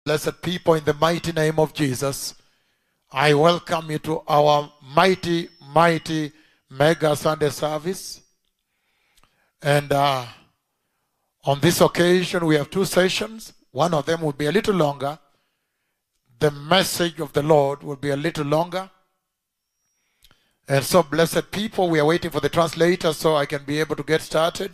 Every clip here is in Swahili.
Blessed people, in the mighty name of Jesus, I welcome you to our mighty, mighty mega Sunday service. And uh, on this occasion, we have two sessions. One of them will be a little longer. The message of the Lord will be a little longer. And so, blessed people, we are waiting for the translator so I can be able to get started.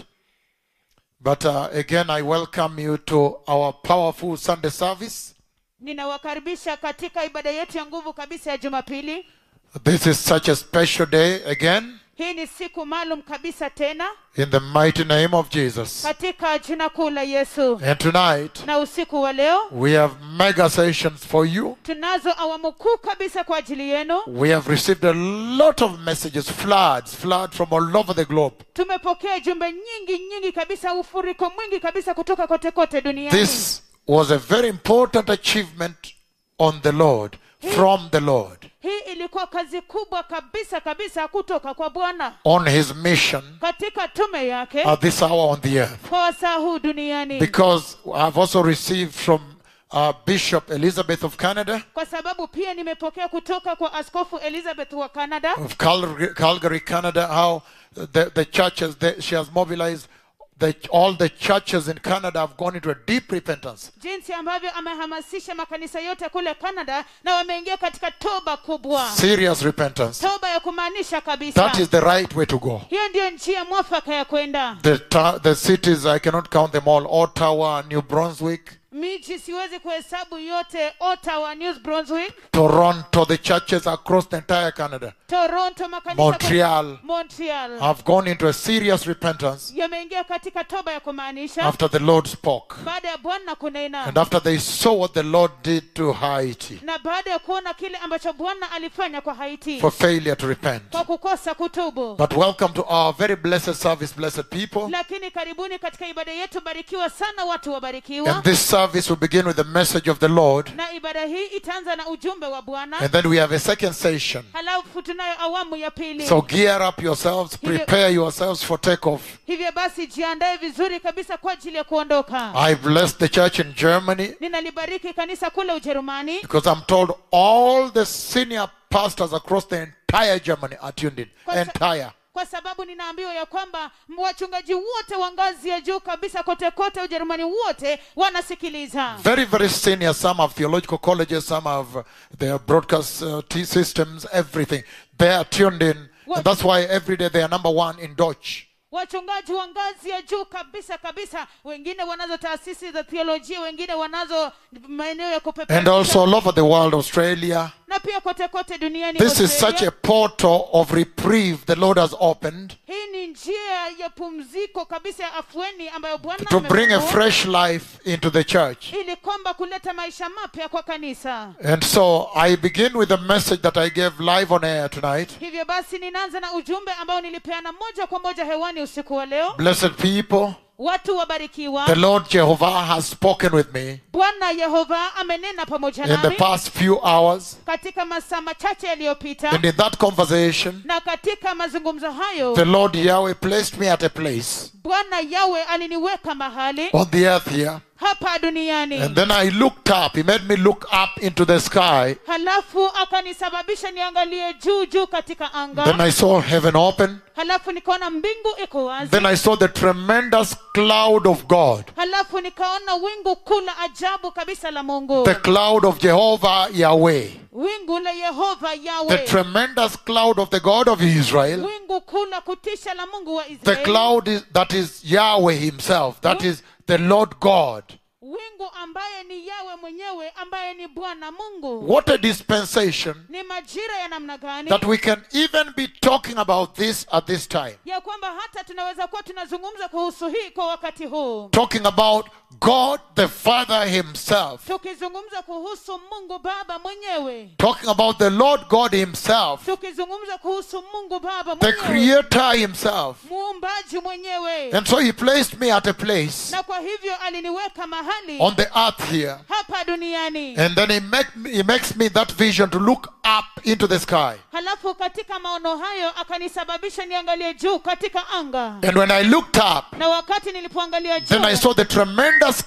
But uh, again, I welcome you to our powerful Sunday service. ninawakaribisha katika ibada yetu ya nguvu kabisa ya jumapili This is such a special day again hii ni siku maalum kabisa tena in the mighty name of Jesus. katika jina kuu la yesu And tonight, na usiku wa leo we have mega sessions for you. tunazo awamu kuu kabisa kwa ajili yenu We have received a lot of messages, floods, floods from all over the globe. tumepokea jumbe nyingi nyingi kabisa ufuriko mwingi kabisa kutoka kote kote duniani This was a very important achievement on the Lord, from the Lord, hii ilikuwa kazi kubwa kabisa kabisa kutoka kwa bwana on his mission katika tume yake at this hour on the earth. kwa wasaa huu duniani Because I've also received from uh, Bishop Elizabeth of Canada, kwa sababu pia nimepokea kutoka kwa askofu elizabeth wa canada of Calgary, Calgary Canada, how the, the churches, the, she has mobilized the, all the churches in Canada have gone into a deep repentance. jinsi ambavyo amehamasisha makanisa yote kule canada na wameingia katika toba kubwa Serious repentance. toba ya kumaanisha kabisa That is the right way to go. hiyo ndiyo njia mwafaka ya kwenda The, ta- the cities, I cannot count them all Ottawa, New Brunswick, miji siwezi kuhesabu yote ottawa news brunswick Toronto, the churches across the entire Canada, toronto makanisa Montreal montreal have gone into a serious repentance yameingia katika toba ya kumaanisha after the Lord spoke baada ya bwana kunena and after they saw what the Lord did to Haiti na baada ya kuona kile ambacho bwana alifanya kwa haiti for failure to repent. kwa kukosa kutubu But welcome to our very blessed service, blessed people. lakini karibuni katika ibada yetu barikiwa sana watu wabarikiwa And this service will begin with the message of the Lord. na ibada hii itaanza na ujumbe wa bwana And then we have a second session. halafu tunayo awamu ya pili So gear up yourselves, prepare yourselves for takeoff. hivyo basi jiandae vizuri kabisa kwa ajili ya kuondoka I bless the church in Germany ninalibariki kanisa kule ujerumani because I'm told all the senior pastors across the entire Germany are tuned in. Kwa sa- Entire. kwa sababu ninaambiwa ya kwamba wachungaji wote wa ngazi ya juu kabisa kote kote ujerumani wote wanasikiliza Very, very senior. Some have theological colleges, some have uh, their broadcast uh, T systems, everything. They are tuned in. And that's why every day they are number one in Deutsch. wachungaji wa ngazi ya juu kabisa kabisa wengine wanazo taasisi za theolojia wengine wanazo maeneo ya And kupeperusha also all over the world, Australia. na pia kote kote duniani This is Australia. such a portal of reprieve the Lord has opened hii ni njia ya pumziko kabisa ya afueni ambayo bwana to bring a amefungua, fresh life into the church. ili kwamba kuleta maisha mapya kwa kanisa And so I begin with the message that I gave live on air tonight. hivyo basi ninaanza na ujumbe ambao nilipeana moja kwa moja hewani usiku wa leo Blessed people, watu wabarikiwa the Lord Jehovah has spoken with me bwana yehova amenena pamoja in the nami past few hours. katika masaa machache yaliyopita And in that conversation, na katika mazungumzo hayo the Lord Yahweh placed me at a place bwana yawe aliniweka mahali on the earth here. hapa duniani And then I looked up. He made me look up into the sky. halafu akanisababisha niangalie juu juu katika anga Then I saw heaven open. halafu nikaona mbingu iko wazi Then I saw the tremendous cloud of God. halafu nikaona wingu kuu la ajabu kabisa la mungu The cloud of Jehovah Yahweh. wingu la yehova The yawe tremendous cloud of the God of Israel. wingu kuu la kutisha la mungu wa The israeli cloud is, that is Yahweh Himself. That is the Lord God. wingu ambaye ni yawe mwenyewe ambaye ni bwana mungu What a dispensation ni majira ya namna gani that we can even be talking about this at this time. ya kwamba hata tunaweza kuwa tunazungumza kuhusu hii kwa wakati huu Talking about God the Father Himself. tukizungumza kuhusu mungu baba mwenyewe Talking about the Lord God Himself. tukizungumza kuhusu mungu baba The mwenyewe Creator Himself. muumbaji mwenyewe And so He placed me at a place na kwa hivyo aliniweka mahali on the earth here. hapa duniani And then he, make, he makes me that vision to look up into the sky. halafu katika maono hayo akanisababisha niangalie juu katika anga And when I looked up, na wakati nilipoangalia juu then I saw the tremendous thick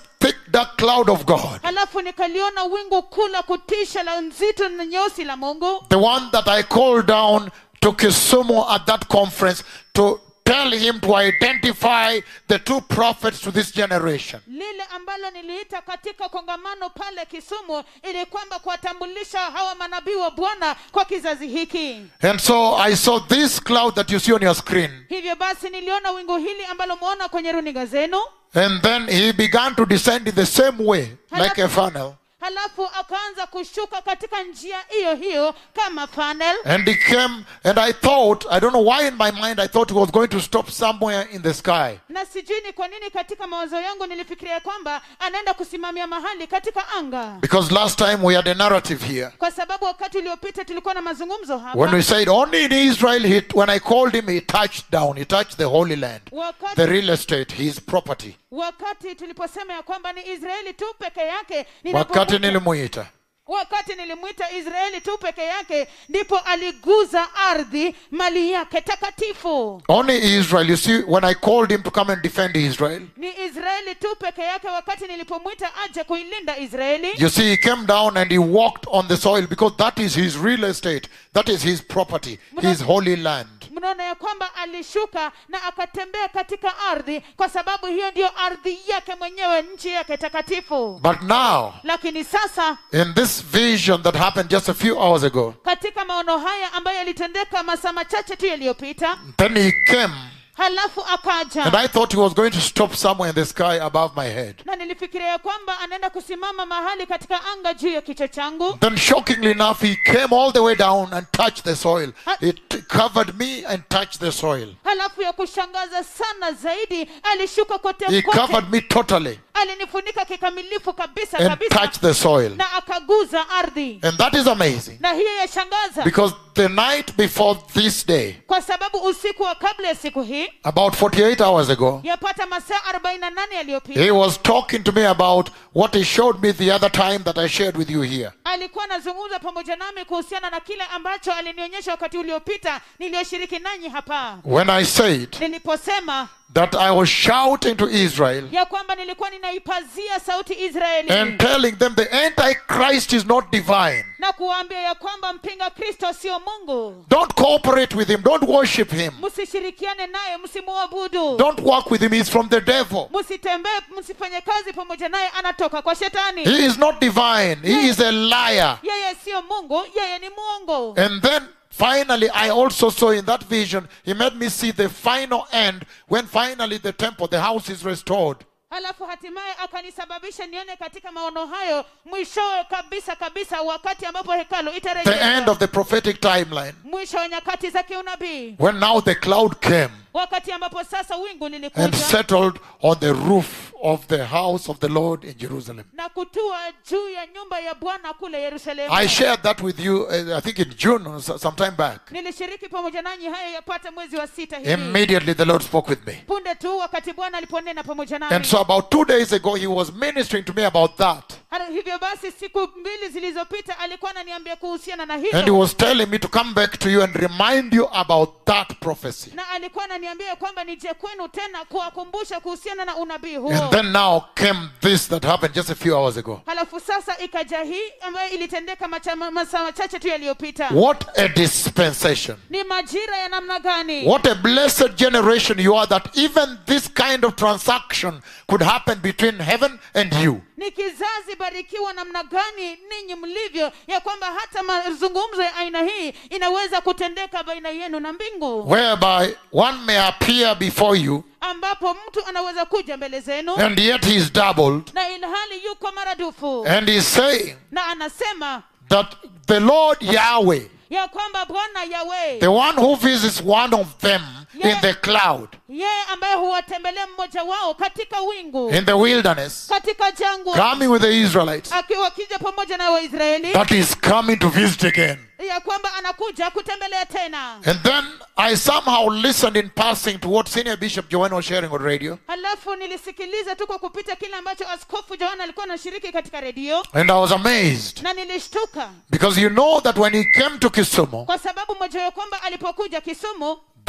dark cloud of God, halafu nikaliona wingu kuu la kutisha la nzito na nyeusi la mungu the one that I called down to Kisumu at that conference to tell him to identify the two prophets to this generation. lile ambalo niliita katika kongamano pale kisumu ili kwamba kuwatambulisha hawa manabii wa bwana kwa kizazi hiki And so I saw this cloud that you see on your screen. hivyo basi niliona wingu hili ambalo mwona kwenye runinga zenu And then he began to descend in the same way, like a funnel. halafu akaanza kushuka katika njia hiyo hiyo kama funnel And he came, and I thought, I don't know why in my mind I thought he was going to stop somewhere in the sky. na sijui ni kwa nini katika mawazo yangu nilifikiria kwamba anaenda kusimamia mahali katika anga Because last time we had a narrative here. kwa sababu wakati uliopita tulikuwa na mazungumzo When hapa we said only in Israel, he, when I called him, he touched down. He touched the Holy Land, the wakati, real estate, his property. wakati tuliposema ya kwamba ni israeli tu peke yake Wakati ninapomuita- nilimuita. wakati nilimwita israeli tu peke yake ndipo aliguza ardhi mali yake takatifu Only Israel. You see, when I called him to come and defend Israel, ni israeli tu peke yake wakati nilipomwita aje kuilinda israeli you see, he came down and he walked on the soil because that is his real estate. That is his property, his holy land. mnaona ya kwamba alishuka na akatembea katika ardhi kwa sababu hiyo ndiyo ardhi yake mwenyewe nchi yake takatifu But now, lakini sasa in this vision that happened just a few hours ago, katika maono haya ambayo yalitendeka masaa machache tu yaliyopita then he came, halafu akaja and I thought he was going to stop somewhere in the sky above my head. na nilifikiria ya kwamba anaenda kusimama mahali katika anga juu ya kichwa changu Then, shockingly enough, he came all the way down and touched the soil. It covered me and touched the soil. halafu ya kushangaza sana zaidi alishuka kote He kote covered me totally alinifunika kikamilifu kabisa and kabisa touched the soil. na akaguza ardhi And that is amazing na hiyo yashangaza because the night before this day, kwa sababu usiku wa kabla ya siku hii about 48 hours ago, yapata masaa 48 yaliyopita he was talking to me about what he showed me the other time that I shared with you here. alikuwa anazungumza pamoja nami kuhusiana na kile ambacho alinionyesha wakati uliopita niliyoshiriki nanyi hapa When I said niliposema that I was shouting to Israel ya kwamba nilikuwa ninaipazia sauti israeli and telling them the Antichrist is not divine. na kuwaambia ya kwamba mpinga kristo sio mungu Don't cooperate with him. Don't worship him. msishirikiane naye msimuabudu Don't work with him. He's from the devil. msitembee msifanye kazi pamoja naye anatoka kwa shetani He is not divine. He is a liar. yeye siyo mungu yeye ni mwongo And then finally, I also saw in that vision, he made me see the final end when finally the temple, the house is restored. halafu hatimaye akanisababisha nione katika maono hayo mwishowe kabisa kabisa wakati ambapo hekalu The end itarejeshwa of the prophetic timeline. mwisho wa nyakati za kiunabii When now the cloud came wakati ambapo sasa wingu and lilikuja settled on the roof of the house of the Lord in Jerusalem. na kutua juu ya nyumba ya bwana kule yerusalemu I shared that with you, uh, I think in June, or so- some time back. nilishiriki pamoja nanyi hayo yapata mwezi wa sita hivi Immediately the Lord spoke with me. punde tu wakati bwana aliponena pamoja And nami so about two days ago, he was ministering to me about that. Hata hivyo basi siku mbili zilizopita alikuwa ananiambia kuhusiana na And he hilo was telling me to come back to you and remind you about that prophecy. na alikuwa ananiambia kwamba nije kwenu tena kuwakumbusha kuhusiana na unabii huo And then now came this that happened just a few hours ago. halafu sasa ikaja hii ambayo ilitendeka macha- ma- masaa machache tu yaliyopita What a dispensation. ni majira ya namna gani What a blessed generation you are that even this kind of transaction could happen between heaven and you. ni kizazi barikiwa namna gani ninyi mlivyo ya kwamba hata mazungumzo ya aina hii inaweza kutendeka baina yenu na mbingu Whereby one may appear before you ambapo mtu anaweza kuja mbele zenu and yet he is doubled na ilhali yuko maradufu and he's saying na anasema that the Lord Yahweh, ya kwamba bwana yawe the one who visits one of them in the cloud, yeye ambaye huwatembelea mmoja wao katika wingu in the wilderness, katika jangwa coming with the Israelites, akiwa akija pamoja na waisraeli that is coming to visit again. ya kwamba anakuja kutembelea tena And then I somehow listened in passing to what Senior Bishop Joanne was sharing on radio. halafu nilisikiliza tu kwa kupita kile ambacho askofu joana alikuwa anashiriki katika redio And I was amazed na nilishtuka because you know that when he came to Kisumu, kwa sababu moja ya kwamba alipokuja kisumu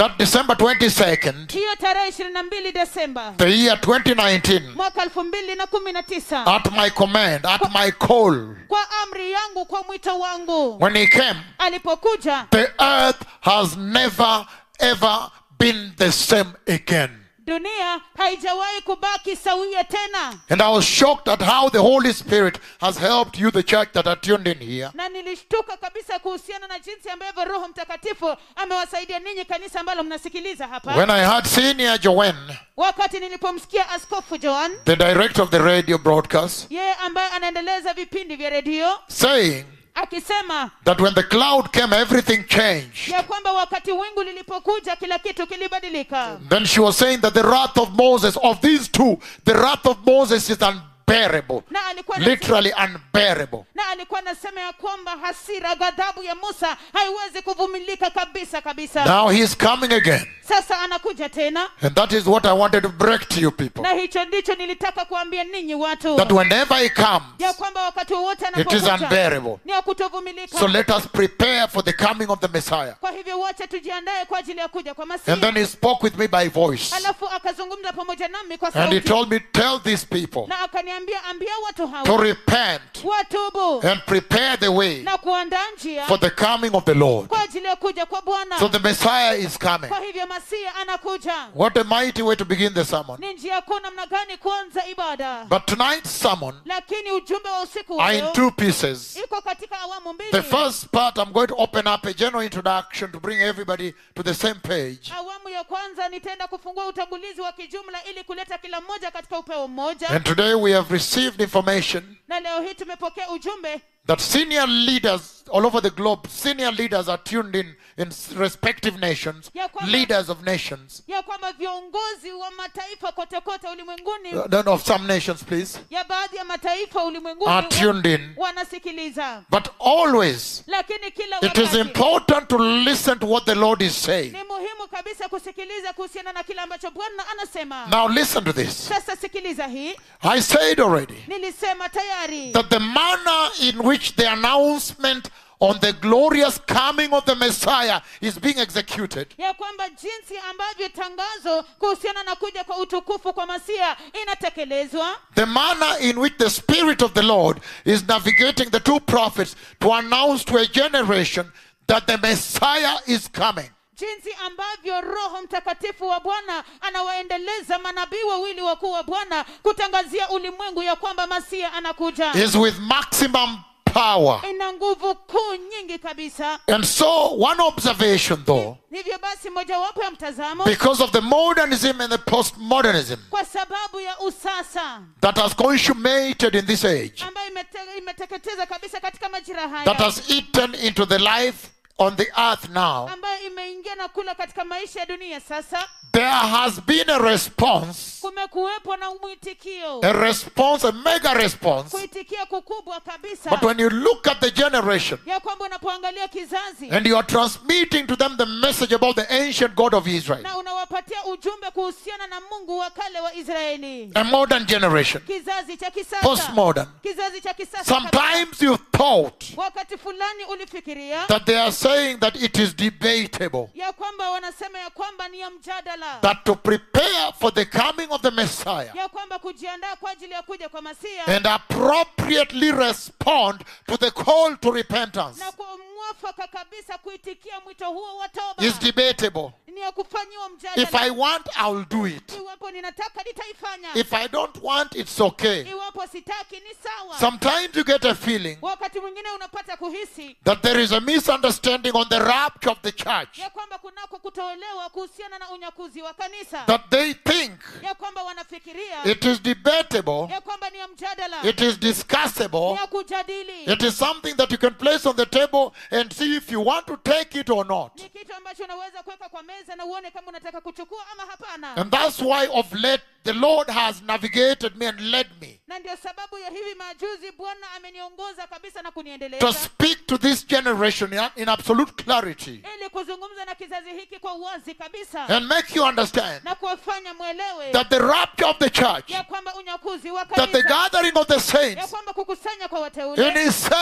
that December 22nd, hiyo tarehe ishirini na mbili desemba the year 2019, mwaka elfu mbili na kumi na tisa at my command, at my call, kwa amri yangu kwa mwito wangu when he came, alipokuja the earth has never ever been the same again. dunia haijawahi kubaki sawia tena And I was shocked at how the Holy Spirit has helped you, the church that are tuned in here. na nilishtuka kabisa kuhusiana na jinsi ambavyo roho mtakatifu amewasaidia ninyi kanisa ambalo mnasikiliza hapa When I had senior Joanne, wakati nilipomsikia askofu joan the director of the radio broadcast, yeye ambaye anaendeleza vipindi vya redio saying akisema that when the cloud came, everything changed. ya kwamba wakati wingu lilipokuja kila kitu kilibadilika Then she was saying that the wrath of Moses, of these two, the wrath of Moses is unbearable. na alikuwa na- Literally unbearable. na alikuwa anasema ya kwamba hasira ghadhabu ya musa haiwezi kuvumilika kabisa kabisa Now he is coming again. sasa anakuja tena And that is what I wanted to break to you people. na hicho ndicho nilitaka kuambia ninyi watu That whenever he comes, ya kwamba wakati wowote it is anapokuja unbearable. ni ya kutovumilika So let us prepare for the coming of the Messiah. kwa hivyo wote tujiandae kwa ajili ya kuja kwa And then masihi he spoke with me by voice. alafu akazungumza pamoja nami kwa And he sauti told me, Tell these people na akaniambia ambia watu to hawa repent watubu and prepare the way na kuandaa njia for the coming of the Lord. kwa ajili ya kuja kwa bwana So the Messiah is coming. kwa hivyo masihi anakuja What a mighty way to begin the sermon. ni njia kuu namna gani kuanza ibada But tonight's sermon lakini ujumbe wa usiku wa are in leo two pieces. iko katika awamu mbili The first part, I'm going to open up a general introduction to bring everybody to the same page. awamu ya kwanza nitaenda kufungua utangulizi wa kijumla ili kuleta kila mmoja katika upeo mmoja And today we have received information na leo hii tumepokea ujumbe that senior leaders all over the globe, senior leaders are tuned in in respective nations, Ya kwamba- leaders of nations, ya kwamba viongozi wa mataifa kote kote ulimwenguni uh, no, of some nations, please, ya baadhi ya mataifa ulimwenguni are wa- tuned in. wanasikiliza But always, lakini kila it is wakati important to listen to what the Lord is saying. ni muhimu kabisa kusikiliza kuhusiana na kile ambacho bwana anasema Now, listen to this. sasa sikiliza hii I said already nilisema tayari that the manner in which the announcement on the glorious coming of the Messiah is being executed ya kwamba jinsi ambavyo tangazo kuhusiana na kuja kwa utukufu kwa masia inatekelezwa The manner in which the Spirit of the Lord is navigating the two prophets to announce to a generation that the Messiah is coming. jinsi ambavyo roho mtakatifu wa bwana anawaendeleza manabii wawili wakuu wa bwana kutangazia ulimwengu ya kwamba masia anakuja Is with maximum power. ina nguvu kuu nyingi kabisa And so, one observation though, hivyo basi mojawapo ya mtazamo because of the modernism and the postmodernism kwa sababu ya usasa that has consummated in this age, ambayo imete, imeteketeza kabisa katika majira that haya has eaten into the life on the earth now, ambayo imeingia na kula katika maisha ya dunia sasa there has been a response, kumekuwepo na mwitikio a response, a mega response. kuitikia kukubwa kabisa But when you look at the generation, ya kwamba unapoangalia kizazi and you are transmitting to them the message about the ancient God of Israel, na unawapatia ujumbe kuhusiana na mungu wa kale wa israeli a modern generation, kizazi cha kisasa postmodern. kizazi cha kisasa kabisa. Sometimes you thought wakati fulani ulifikiria that they are saying that it is debatable, ya kwamba wanasema ya kwamba ni ya mjadala that to prepare for the coming of the Messiah ya kwamba kujiandaa kwa ajili ya kuja kwa masia and appropriately respond to the call to repentance na kwa mwafaka kabisa kuitikia mwito huo wa toba is debatable. ni ya kufanyiwa If I mjadala want, I will do it. iwapo ninataka nitaifanya If I don't want, it's okay. iwapo sitaki ni sawa Sometimes you get a feeling wakati mwingine unapata kuhisi that there is a misunderstanding on the rapture of the church. ya kwamba kunako kutoelewa kuhusiana na unyakuzi wa kanisa That they think ya kwamba wanafikiria it is debatable, ya kwamba ni ya mjadala it is ni discussable, ya kujadili it is something that you can place on the table and see if you want to take it or not. ni kitu ambacho unaweza kuweka kwa meza na uone kama unataka kuchukua ama hapana And that's why of late the Lord has navigated me and led me na ndio sababu ya hivi majuzi bwana ameniongoza kabisa na to kuniendeleza speak to this generation in, in absolute clarity ili kuzungumza na kizazi hiki kwa uwazi kabisa and make you understand na kuwafanya mwelewe that the rapture of the church, ya kwamba unyakuzi wa that the kanisa gathering of the ya saints kwamba kukusanya kwa in wateule itself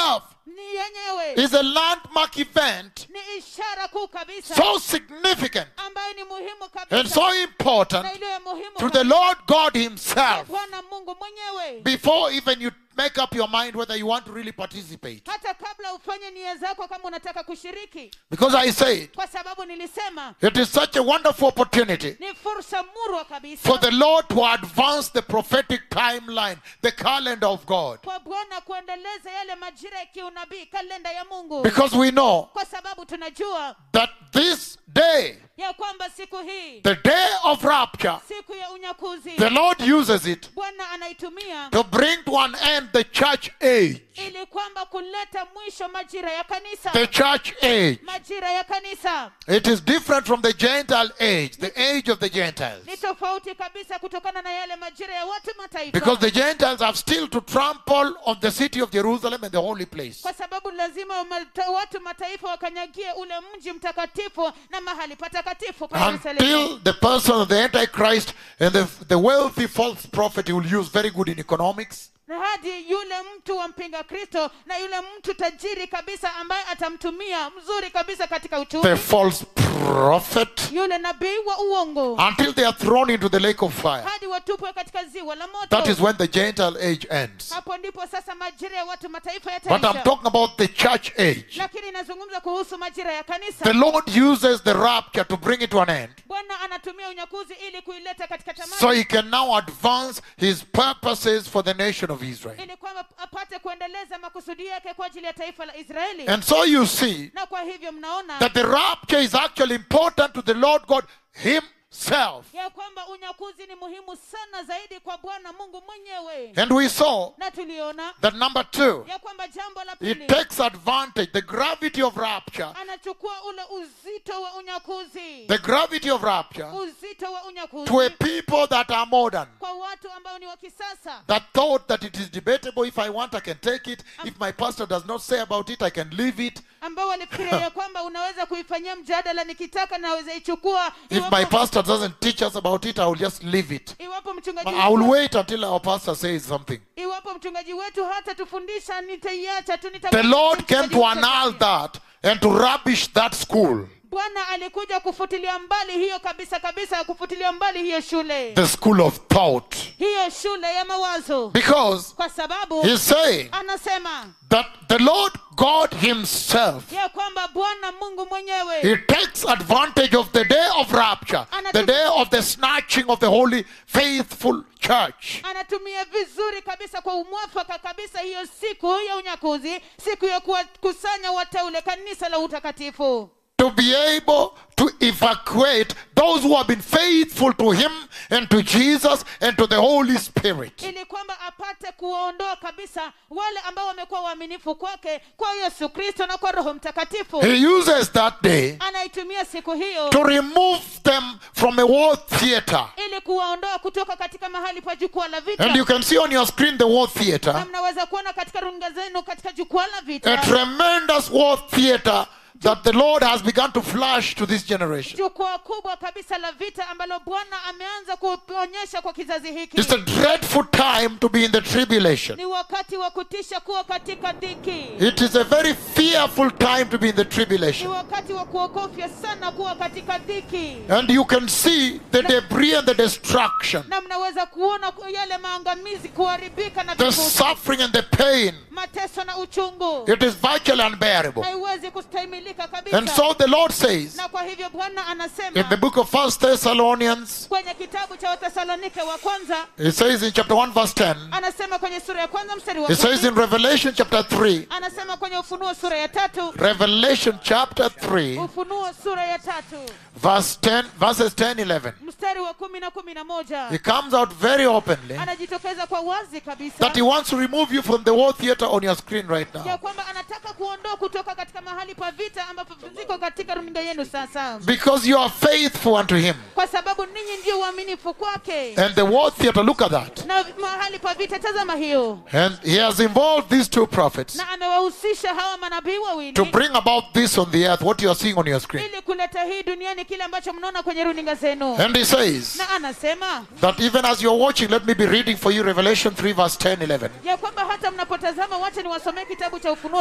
ni yenyewe is a landmark event ni ishara kuu kabisa so significant ambayo ni muhimu and kabisa so important na iliyo ya muhimu to the Lord God Himself bwana mungu mwenyewe before even you make up your mind whether you want to really participate. hata kabla ufanye nia zako kama unataka kushiriki Because I said, kwa sababu nilisema it is such a wonderful opportunity ni fursa murwa kabisa for the Lord to advance the prophetic timeline, the calendar of God. kwa bwana kuendeleza yale majira ya kiunabii kalenda ya mungu Because we know kwa sababu tunajua that this day, ya kwamba siku hii the day of rapture, siku ya unyakuzi the Lord uses it bwana anaitumia to bring to an end the church age. ili kwamba kuleta mwisho majira ya kanisa The church age. majira ya kanisa It is different from the Gentile age, the age of the Gentiles. ni tofauti kabisa kutokana na yale majira ya watu mataifa Because the Gentiles have still to trample on the city of Jerusalem and the holy place. kwa sababu lazima mata- watu mataifa wakanyagie ule mji mtakatifu na mahali patakatifu pa Yerusalemu Until the person of the Antichrist and the, the wealthy false prophet he will use very good in economics. na hadi yule mtu wa mpinga kristo na yule mtu tajiri kabisa ambaye atamtumia mzuri kabisa katika The uchumi false prophet. yule nabii wa uongo Until they are thrown into the lake of fire. hadi watupwe katika ziwa la That is moto when the Gentile age ends. hapo ndipo sasa majira ya watu mataifa But I'm yataisha talking about the church age. lakini inazungumza kuhusu majira ya The kanisa Lord uses the rapture to bring it to an end. bwana anatumia unyakuzi ili kuileta katika tamati So he can now advance his purposes for the nation of Israel. ili kwamba apate kuendeleza makusudi yake kwa ajili ya taifa la israeli And so you see na kwa hivyo mnaona that the rapture is actually important to the Lord God Himself. ya kwamba unyakuzi ni muhimu sana zaidi kwa bwana mungu mwenyewe And we saw na tuliona that number two, ya kwamba jambo la it pili takes advantage, the gravity of rapture, anachukua ule uzito wa unyakuzi the gravity of rapture uzito wa to a unyakuzi people that are modern. kwa watu ambao ni wa kisasa That thought that it is debatable. If I want, I can take it. If my pastor does not say about it, I can leave it. ambao walifikiria ya kwamba unaweza kuifanyia mjadala nikitaka naweza ichukua If my pastor doesn't teach us about it, I will just leave it. iwapo mchungaji I will wetu, wait until our pastor says something. iwapo mchungaji wetu hata tufundisha nitaiacha tu nita- The Lord came mchungaji to wetu annul afanye. that and to rubbish that school, bwana alikuja kufutilia mbali hiyo kabisa kabisa kufutilia mbali hiyo shule the school of thought. hiyo shule ya mawazo Because kwa sababu he's saying anasema that the Lord God Himself, ya kwamba bwana mungu mwenyewe He takes advantage of the day of rapture, the day of the snatching of the holy, faithful church. anatumia vizuri kabisa kwa umwafaka kabisa hiyo siku ya unyakuzi siku ya kuwakusanya wateule kanisa la utakatifu To be able to evacuate those who have been faithful to Him and to Jesus and to the Holy Spirit. ili kwamba apate kuwaondoa kabisa wale ambao wamekuwa waaminifu kwake kwa yesu kristo na kwa roho mtakatifu He uses that day anaitumia siku hiyo to remove them from a war theater. ili kuwaondoa kutoka katika mahali pa jukwaa la vita And you can see on your screen the war na theater, mnaweza kuona katika runinga zenu katika jukwaa la a vita tremendous war theater that the Lord has begun to flash to this generation. jukwaa kubwa kabisa la vita ambalo bwana ameanza kuonyesha kwa kizazi hiki It's a dreadful time to be in the tribulation. ni wakati wa kutisha kuwa katika dhiki It is a very fearful time to be in the ni tribulation. wakati wa kuogofya sana kuwa katika dhiki And you can see the debris and the destruction, na mnaweza kuona yale maangamizi kuharibika na the vifusi suffering and the pain. mateso na uchungu It is virtually unbearable. haiwezi kustahimilika kabisa And so the Lord says na kwa hivyo bwana in the anasema book of First Thessalonians, kwenye kitabu cha wathesalonike wa kwanza it says in chapter 1, verse 10, anasema kwenye sura ya kwanza mstari wa it says kumi in Revelation chapter 3, anasema kwenye ufunuo sura ya tatu Revelation chapter 3, ufunuo sura ya tatu verse 10, verses 10, 11. mstari wa kumi na kumi na moja He comes out very openly anajitokeza kwa wazi kabisa that he wants to remove you from the war theater on your screen right ya now. kwamba anataka kuondoa kutoka katika mahali pa vita ambapo ziko katika runinga yenu sasa Because you are faithful unto him. kwa sababu ninyi ndio uaminifu kwake And the war theater, look at that. na mahali pa vita tazama hiyo And he has involved these two prophets na amewahusisha hawa manabii to wawili bring about this on the earth, what you are seeing on your screen. ili kuleta hii duniani kile ambacho mnaona kwenye runinga zenu And he says na anasema that even as you're watching, let me be reading for you Revelation 3, verse 10, 11. ya kwamba hata mnapotazama wacha niwasomee kitabu cha ufunuo sura ya tatu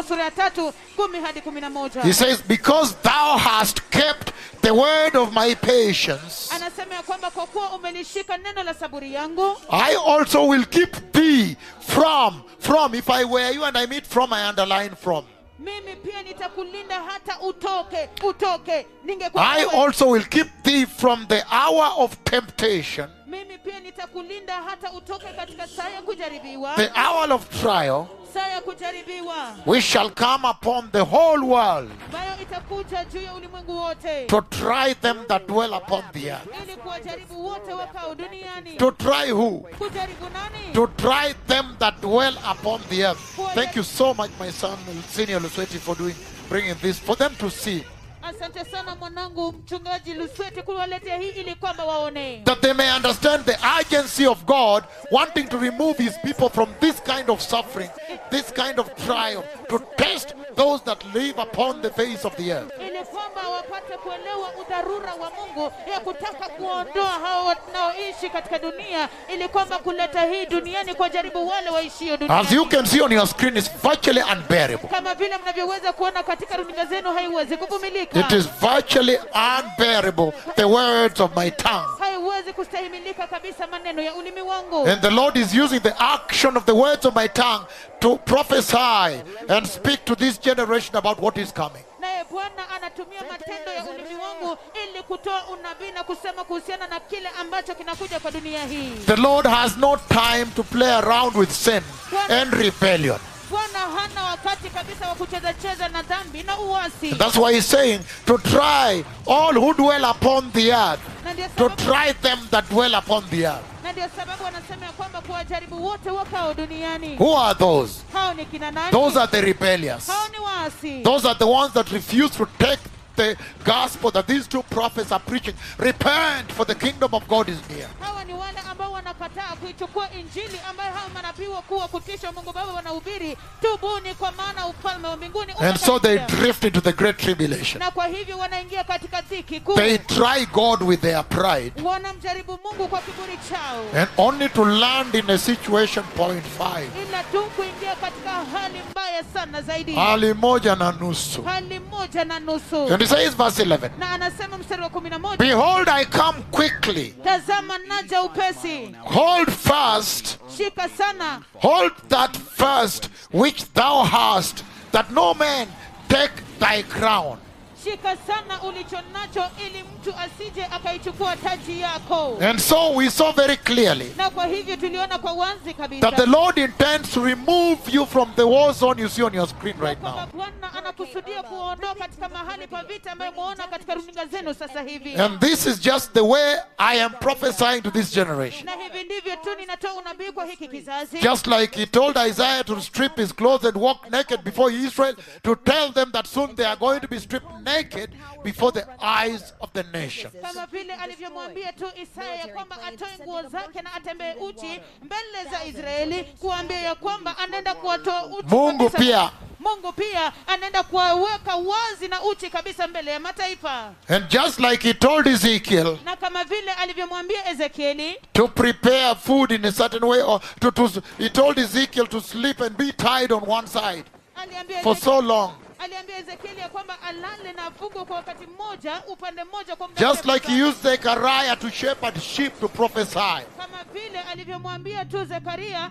tatu kumi hadi kumi na moja He says, Because thou hast kept the word of my patience, anasema ya kwamba kwa kuwa umelishika neno la saburi yangu I also will keep thee from, from, if I were you and I meet from, I underline from. mimi pia nitakulinda hata utoke utoke ningekuwa I wewe, also will keep thee from the hour of temptation, mimi pia nitakulinda hata utoke katika saa ya kujaribiwa the hour of trial, saa ya kujaribiwa which shall come upon the whole world ambayo itakuja juu ya ulimwengu wote to try them that dwell upon the earth. ili kuwajaribu wote wakao duniani To try who? kujaribu nani To try them that dwell upon the earth. Thank you so much, my son, Senior Lusweti, for doing, bringing this, for them to see. asante sana mwanangu mchungaji lusweti kuwaletea hii ili kwamba waone that they may understand the urgency of God wanting to remove his people from this kind of suffering, this kind of trial, to test those that live upon the face of the earth. ili kwamba wapate kuelewa udharura wa mungu ya kutaka kuondoa hao wanaoishi katika dunia ili kwamba kuleta hii duniani kwa jaribu wale waishio As you duniani can see on your screen, it's virtually unbearable. kama vile mnavyoweza kuona katika runinga zenu haiwezi kuvumilika It is virtually unbearable, the words of my tongue. haiwezi kustahimilika kabisa maneno ya ulimi wangu And the Lord is using the action of the words of my tongue to prophesy and speak to this generation about what is coming. naye bwana anatumia matendo ya ulimi wangu ili kutoa unabii na kusema kuhusiana na kile ambacho kinakuja kwa dunia hii The Lord has no time to play around with sin and rebellion. bwana hana wakati kabisa wa kucheza cheza na dhambi na uasi That's why he's saying to try all who dwell upon the earth, na ndio to sababu, try them that dwell upon the earth. na ndio sababu anasema ya kwamba kuwajaribu wote wakao duniani Who are those? hao ni kina nani Those are the rebellious. hao ni waasi Those are the ones that refuse to take the gospel that these two prophets are preaching. Repent, for the kingdom of God is near. hawa ni wale ambao wanakataa kuichukua injili ambayo hawa manabii wakuu wa kutisha mungu baba wanahubiri tubuni kwa maana ufalme wa mbinguni And so they umekaribia." drift into the great tribulation. na kwa hivyo wanaingia katika dhiki kuu They try God with their pride. wanamjaribu mungu kwa kiburi chao And only to land in a situation point five. ila tu kuingia katika hali mbaya sana zaidi Hali moja na nusu. hali moja na nusu And he says verse 11. na anasema mstari wa kumi na moja Behold, I come quickly. tazama naja upesi Hold fast, shika sana hold that fast which thou hast, that no man take thy crown. shika sana ulicho nacho ili mtu asije akaichukua taji yako And so we saw very clearly na kwa hivyo tuliona kwa wazi that the kabisa Lord intends to remove you from the war zone you see on your screen right kwamba now. bwana anakusudia kuondoa katika mahali pa vita ambayo mwaona katika runinga zenu sasa hivi And this is just the way I am prophesying to this generation. na hivi ndivyo tu ninatoa unabii kwa hiki kizazi Just like he told Isaiah to strip his clothes and walk naked before Israel, to tell them that soon they are going to be stripped naked before the eyes of the nation. kama vile alivyomwambia tu isaya ya kwamba atoe nguo zake na atembee uchi mbele za israeli kuambia ya kwamba anaenda kuwatoa uchi Mungu kabisa. pia. mungu pia anaenda kuwaweka wazi na uchi kabisa mbele ya mataifa And just like he told Ezekiel na kama vile alivyomwambia ezekieli to prepare food in a certain way, or to, to he told Ezekiel to sleep and be tied on one side aliambia for Ezek- so long. aliambia ezekieli ya kwamba alale na afungwe kwa wakati mmoja upande mmoja kwa muda Just mrefu like he sana. used Zechariah to shepherd sheep to prophesy. kama vile alivyomwambia tu zekaria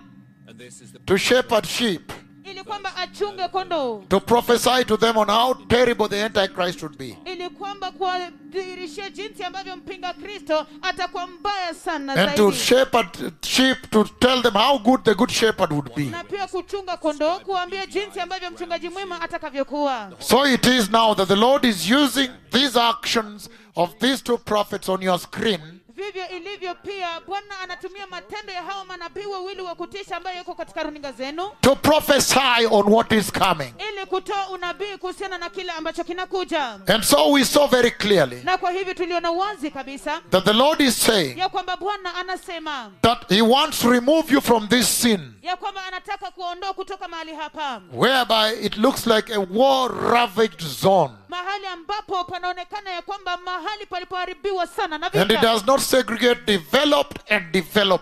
To shepherd sheep. ili kwamba achunge kondoo To prophesy to them on how terrible the Antichrist would be. ili kwamba kuwadhihirishia jinsi ambavyo mpinga kristo atakuwa mbaya sana And to zaidi shepherd sheep to tell them how good the good shepherd would be. na pia kuchunga kondoo kuambia jinsi ambavyo mchungaji mwema atakavyokuwa So it is now that the Lord is using these actions of these two prophets on your screen vivyo ilivyo pia bwana anatumia matendo ya hao manabii wawili wa kutisha ambayo yuko katika runinga zenu to prophesy on what is coming. ili kutoa unabii kuhusiana na kile ambacho kinakuja And so we saw very clearly na kwa hivyo tuliona wazi kabisa that the Lord is saying ya kwamba bwana anasema that He wants to remove you from this sin, ya kwamba anataka kuondoa kutoka mahali hapa whereby it looks like a war ravaged zone. mahali ambapo panaonekana ya kwamba mahali palipoharibiwa sana na And it vita does not segregate developed and developing.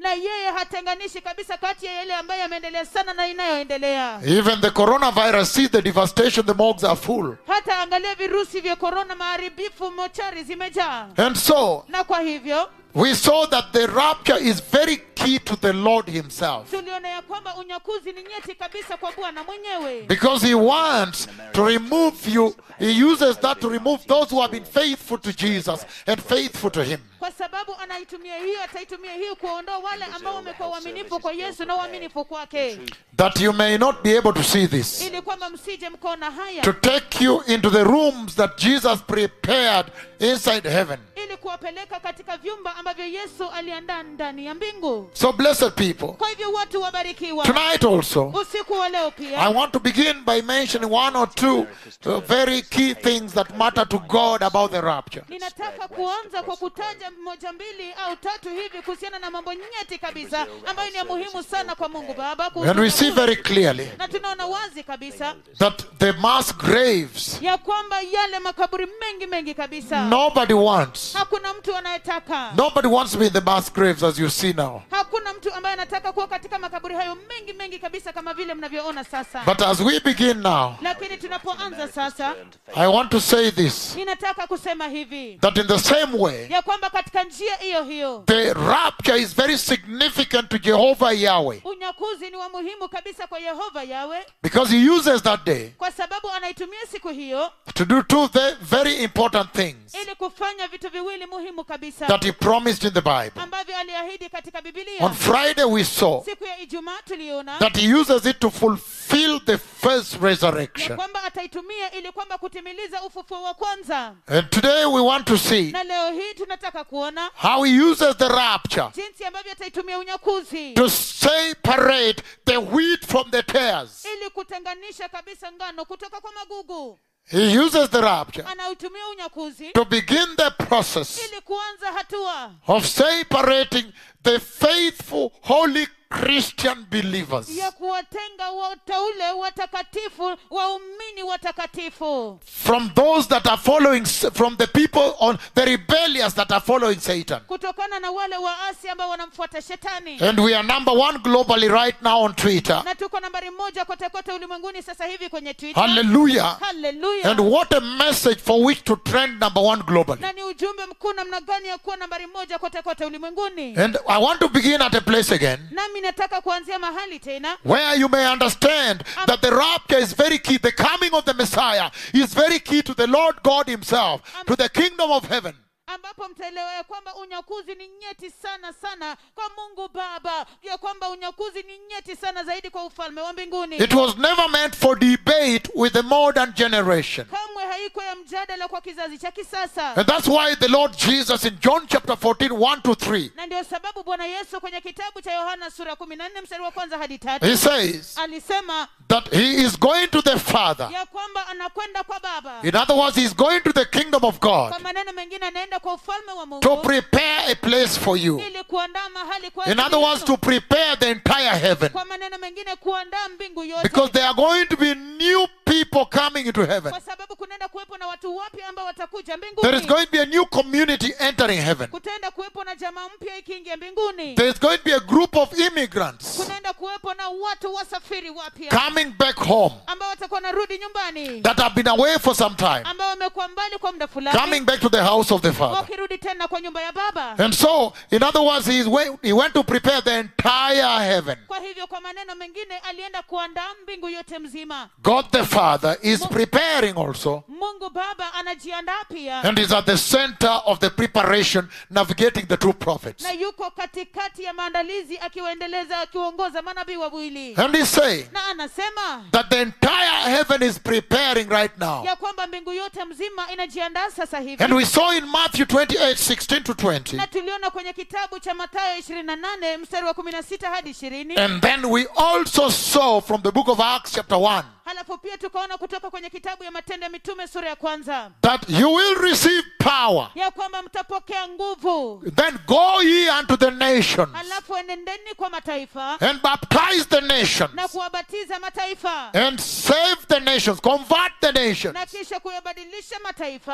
na yeye hatenganishi kabisa kati ya yale ambayo yameendelea sana na inayoendelea Even the coronavirus, see the devastation, the morgues are full. hata angalia virusi vya korona maharibifu mochari zimejaa And so, na kwa hivyo we saw that the rapture is very key to the Lord Himself. tuliona ya kwamba unyakuzi ni nyeti kabisa kwa bwana mwenyewe Because He wants to remove you, He uses that to remove those who have been faithful to Jesus and faithful to Him. kwa sababu anaitumia hiyo ataitumia hiyo kuondoa wale ambao wamekuwa uaminifu kwa yesu na uaminifu kwake That you may not be able to see this. ili kwamba msije mkaona haya To take you into the rooms that Jesus prepared inside heaven. ili kuwapeleka katika vyumba ambavyo yesu aliandaa ndani ya mbingu So, blessed people, kwa hivyo watu wabarikiwa tonight also, usiku wa leo I pia want to begin by mentioning one or two uh, very key things that matter to God about the rapture. ninataka kuanza kwa kutaja moja mbili au tatu hivi kuhusiana na mambo nyeti kabisa ambayo ni ya muhimu sana kwa mungu baba kuhusu And we see unyakuzi. very clearly na tunaona wazi kabisa that the mass graves, ya kwamba yale makaburi mengi mengi kabisa nobody wants. hakuna mtu anayetaka Nobody wants to be in the mass graves as you see now. hakuna mtu ambaye anataka kuwa katika makaburi hayo mengi mengi kabisa kama vile mnavyoona sasa But as we begin now, lakini tunapoanza sasa I want to say this ninataka kusema hivi that in the same way, ya kwamba katika njia hiyo hiyo the rapture is very significant to Jehovah Yahweh unyakuzi ni wa muhimu kabisa kwa yehova yawe because he uses that day kwa sababu anaitumia siku hiyo to do two ve- very important things ili kufanya vitu viwili muhimu kabisa that he promised in the Bible. ambavyo aliahidi katika bibilia On Friday, we saw siku ya ijumaa tuliona that he uses it to fulfill the first ya resurrection. kwamba ataitumia ili kwamba kutimiliza ufufuo wa kwanza And today we want to see na leo hii tunataka kuona how he uses the rapture jinsi ambavyo ataitumia unyakuzi to separate the wheat from the tares. ili kutenganisha kabisa ngano kutoka kwa magugu He uses the rapture anautumia unyakuzi to begin the process ili kuanza hatua of separating the faithful, holy Christian believers ya kuwatenga wateule watakatifu waumini watakatifu from those that are following, from the people on the rebellious that are following Satan. kutokana na wale waasi ambao wanamfuata shetani And we are number one globally right now on Twitter. na tuko nambari moja kote kote ulimwenguni sasa hivi kwenye twitter Hallelujah. haleluya And what a message for which to trend number one globally. na ni ujumbe mkuu namna gani ya kuwa nambari moja kote kote ulimwenguni And I want to begin at a place again nami nataka kuanzia mahali tena where you may understand that the rapture is very key. The coming of the Messiah is very key to the Lord God Himself, to the kingdom of heaven. ambapo mtaelewa ya kwamba unyakuzi ni nyeti sana sana kwa mungu baba ya kwamba unyakuzi ni nyeti sana zaidi kwa ufalme wa mbinguni It was never meant for debate with the modern generation. kamwe haiko ya mjadala kwa kizazi cha kisasa And that's why the Lord Jesus in John chapter 14, 1 to 3, na ndio sababu bwana yesu kwenye kitabu cha yohana sura kumi na nne mstari wa kwanza hadi tatu He says alisema that He is going to the Father. ya kwamba anakwenda kwa baba In other words, He's going to the kingdom of God kwa maneno mengine anaenda kwa ufalme wa to mungu prepare a place for you. ili kuandaa mahali kwa In ajili other words, yenu. to prepare the entire heaven. kwa maneno mengine kuandaa mbingu yote Because there are going to be new people coming into heaven. kwa sababu kunaenda kuwepo na watu wapya ambao watakuja There is mbinguni going to be a new community entering heaven. kutaenda kuwepo na jamaa mpya ikiingia mbinguni There is going to be a group of immigrants kunaenda kuwepo na watu wasafiri wapya coming back home ambao watakuwa narudi nyumbani that have been away for some time, ambao wamekuwa mbali kwa muda fulani coming back to the house of the Father. wakirudi tena kwa nyumba ya baba And so, in other words, he, is wa- he went to prepare the entire heaven. kwa hivyo kwa maneno mengine alienda kuandaa mbingu yote mzima God the Father is preparing also mungu baba anajiandaa pia and is at the center of the preparation, navigating the true prophets. na yuko katikati ya maandalizi akiwaendeleza akiwaongoza manabii wawili And he's saying na anasema that the entire heaven is preparing right now. ya kwamba mbingu yote mzima inajiandaa sasa hivi And we saw in Matthew 28 16 to 20. na tuliona kwenye kitabu cha matayo 28 mstari wa 16 hadi 20 And then we also saw from the book of Acts, chapter 1, halafu pia tukaona kutoka kwenye kitabu ya matendo ya mitume sura ya kwanza that you will receive power. ya kwamba mtapokea nguvu Then go ye unto the nations halafu enendeni kwa mataifa and baptize the nations na kuwabatiza mataifa and save the nations, convert the nations, na kisha kuyabadilisha mataifa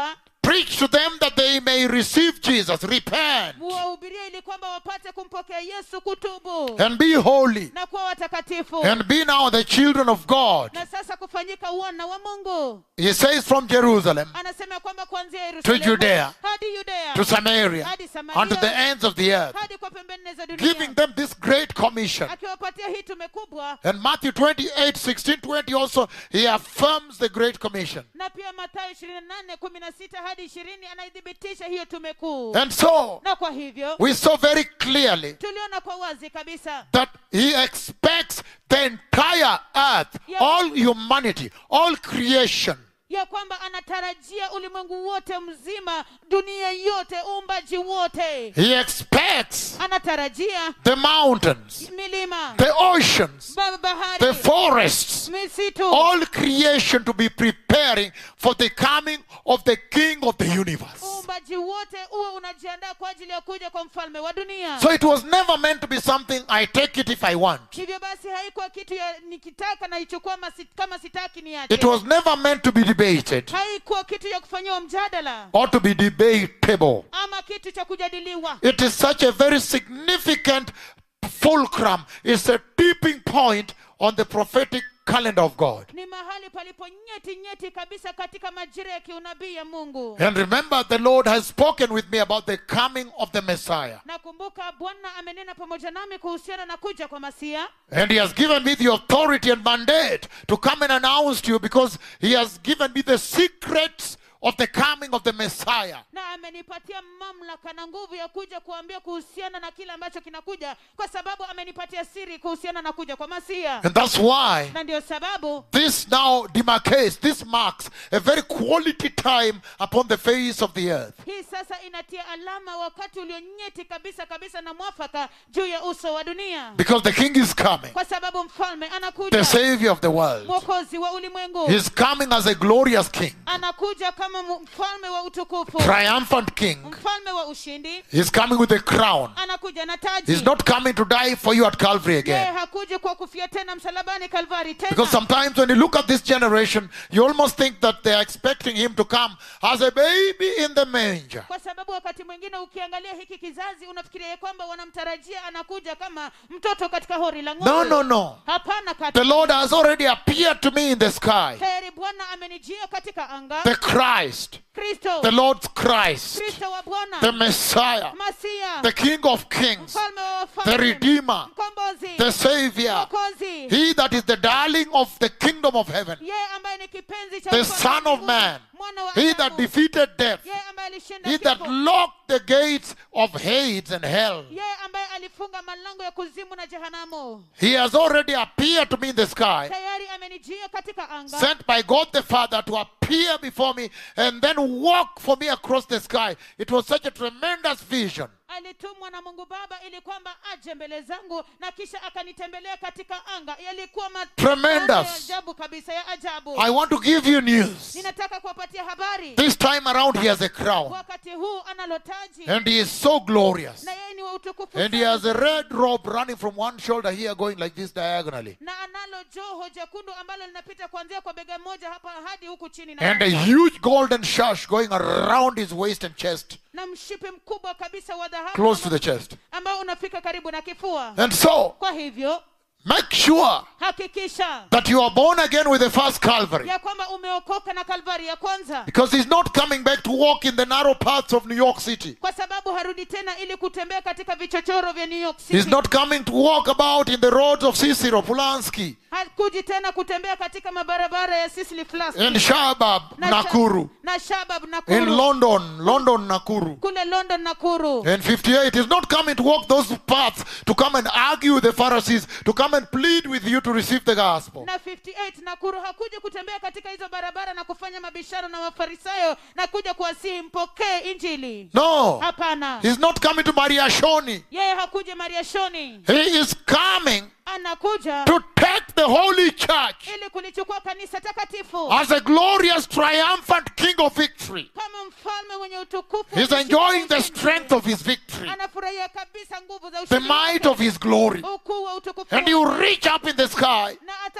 preach to them that they may receive Jesus, repent, muwahubirie ili kwamba wapate kumpokea yesu kutubu and be holy, na kuwa watakatifu and be now the children of God. na sasa kufanyika wana wa mungu He says from Jerusalem anasema kwamba kuanzia to yerusalemu Judea, hadi yudea to Samaria, hadi samaria unto the ends of the earth, hadi kwa pembeni za giving dunia them this great commission. akiwapatia hii tume kubwa And Matthew 28, 16, 20 also, he affirms the great commission. na pia mathayo ishirini na nane kumi na sita hadi ishirini anaithibitisha hiyo tume kuu And so, na kwa hivyo we saw very clearly tuliona kwa wazi kabisa that he expects the entire earth, Yeah. all humanity, all creation ya kwamba anatarajia ulimwengu wote mzima dunia yote uumbaji wote He expects anatarajia the mountains, milima the oceans, ba- the bahari forests, misitu all creation to be preparing for the coming of the King of the universe. uumbaji wote uwe unajiandaa kwa ajili ya kuja kwa mfalme wa dunia So it was never meant to be something I take it if I want. hivyo basi haikuwa kitu ya nikitaka naichukua masi- kama sitaki niache It was never meant to be debated haikuwa kitu ya kufanyiwa mjadala or to be debatable. ama kitu cha kujadiliwa It is such a very significant fulcrum. It's a tipping point on the prophetic calendar of God. ni mahali palipo nyeti nyeti kabisa katika majira ya kiunabii ya mungu And remember, the Lord has spoken with me about the coming of the Messiah. nakumbuka bwana amenena pamoja nami kuhusiana na kuja kwa masia And He has given me the authority and mandate to come and announce to you because He has given me the secrets of the coming of the Messiah. na amenipatia mamlaka na nguvu ya kuja kuambia kuhusiana na kile ambacho kinakuja kwa sababu amenipatia siri kuhusiana na kuja kwa masia And that's why na ndio sababu this now demarcates, this marks a very quality time upon the face of the earth. hii sasa inatia alama wakati ulionyeti kabisa kabisa na mwafaka juu ya uso wa dunia Because the King is coming, kwa sababu mfalme the anakuja Savior of the world. mwokozi wa ulimwengu He's coming as a glorious King, anakuja kama mu- mfalme wa utukufu triumphant King. mfalme wa ushindi He's coming with a crown. anakuja na taji He's not coming to die for you at Calvary yeye again. hakuji kwa kufia tena msalabani kalvari Because tena sometimes when you look at this generation, you almost think that they are expecting him to come as a baby in the manger. kwa sababu wakati mwingine ukiangalia hiki kizazi unafikiria ya kwamba wanamtarajia anakuja kama mtoto katika hori la ng'ombe No, no, no. hapana The kati Lord has already appeared to me in the sky. tayari bwana amenijia katika anga The Christ, kristo the Lord's Christ, kristo wa bwana the Messiah, masia the King of Kings, mfalme wa the wafalme Redeemer, mkombozi the Savior, mwokozi he that is the darling of the kingdom of heaven, yeye ambaye ni kipenzi cha the ufalme Son wa of Mungu, Man, mwana wa he that Adamu, defeated death, yeye ambaye alishinda he that kifo, locked the gates of Hades and hell. yeye ambaye alifunga malango ya kuzimu na jehanamu He has already appeared to me in the sky, tayari amenijia katika anga sent by God the Father to appear before me and then walk for me across the sky. It was such a tremendous vision. alitumwa na mungu baba ili kwamba aje mbele zangu na kisha akanitembelea katika anga yalikuwa Tremendous. maono ya ajabu kabisa ya ajabu I want to give you news. ninataka kuwapatia habari This time around, he has a crown wakati huu analotaji and he is so glorious. na yeye ni wa utukufu And he sana. has a red robe running from one shoulder here, going like this diagonally, na analo joho jekundu ambalo linapita kuanzia kwa bega moja hapa hadi huku chini na, and a huge golden sash going around his waist and chest, na mshipi mkubwa kabisa wa dhahabu close to the chest. ambao unafika karibu na kifua And so, kwa hivyo make sure hakikisha that you are born again with the first Calvary. ya kwamba umeokoka na kalvari ya kwanza Because he's not coming back to walk in the narrow paths of New York City. kwa sababu harudi tena ili kutembea katika vichochoro vya new york city He's not coming to walk about in the roads of Cicero, Pulaski, hakuji tena kutembea katika mabarabara ya sisli flas and Shabab, na Sha- Nakuru, na shabab in nakuru London, London, Nakuru. kule london nakuru And 58, he's not coming to walk those paths to come and argue with the Pharisees, to come and plead with you to receive the gospel. na 58 nakuru hakuja kutembea katika hizo barabara na kufanya mabishano na mafarisayo na kuja kuwasihi mpokee injili No, hapana he's not coming to Maria Shoni. yeye hakuja mariashoni He is coming anakuja to take the holy church ili kulichukua kanisa takatifu as a glorious, triumphant king of victory. kama mfalme mwenye utukufu He's na enjoying the ushindi. strength of his victory, anafurahia kabisa nguvu za the ushindi might wake, of his glory. ukuu wa utukufu And he will wake. reach up in the sky na atafika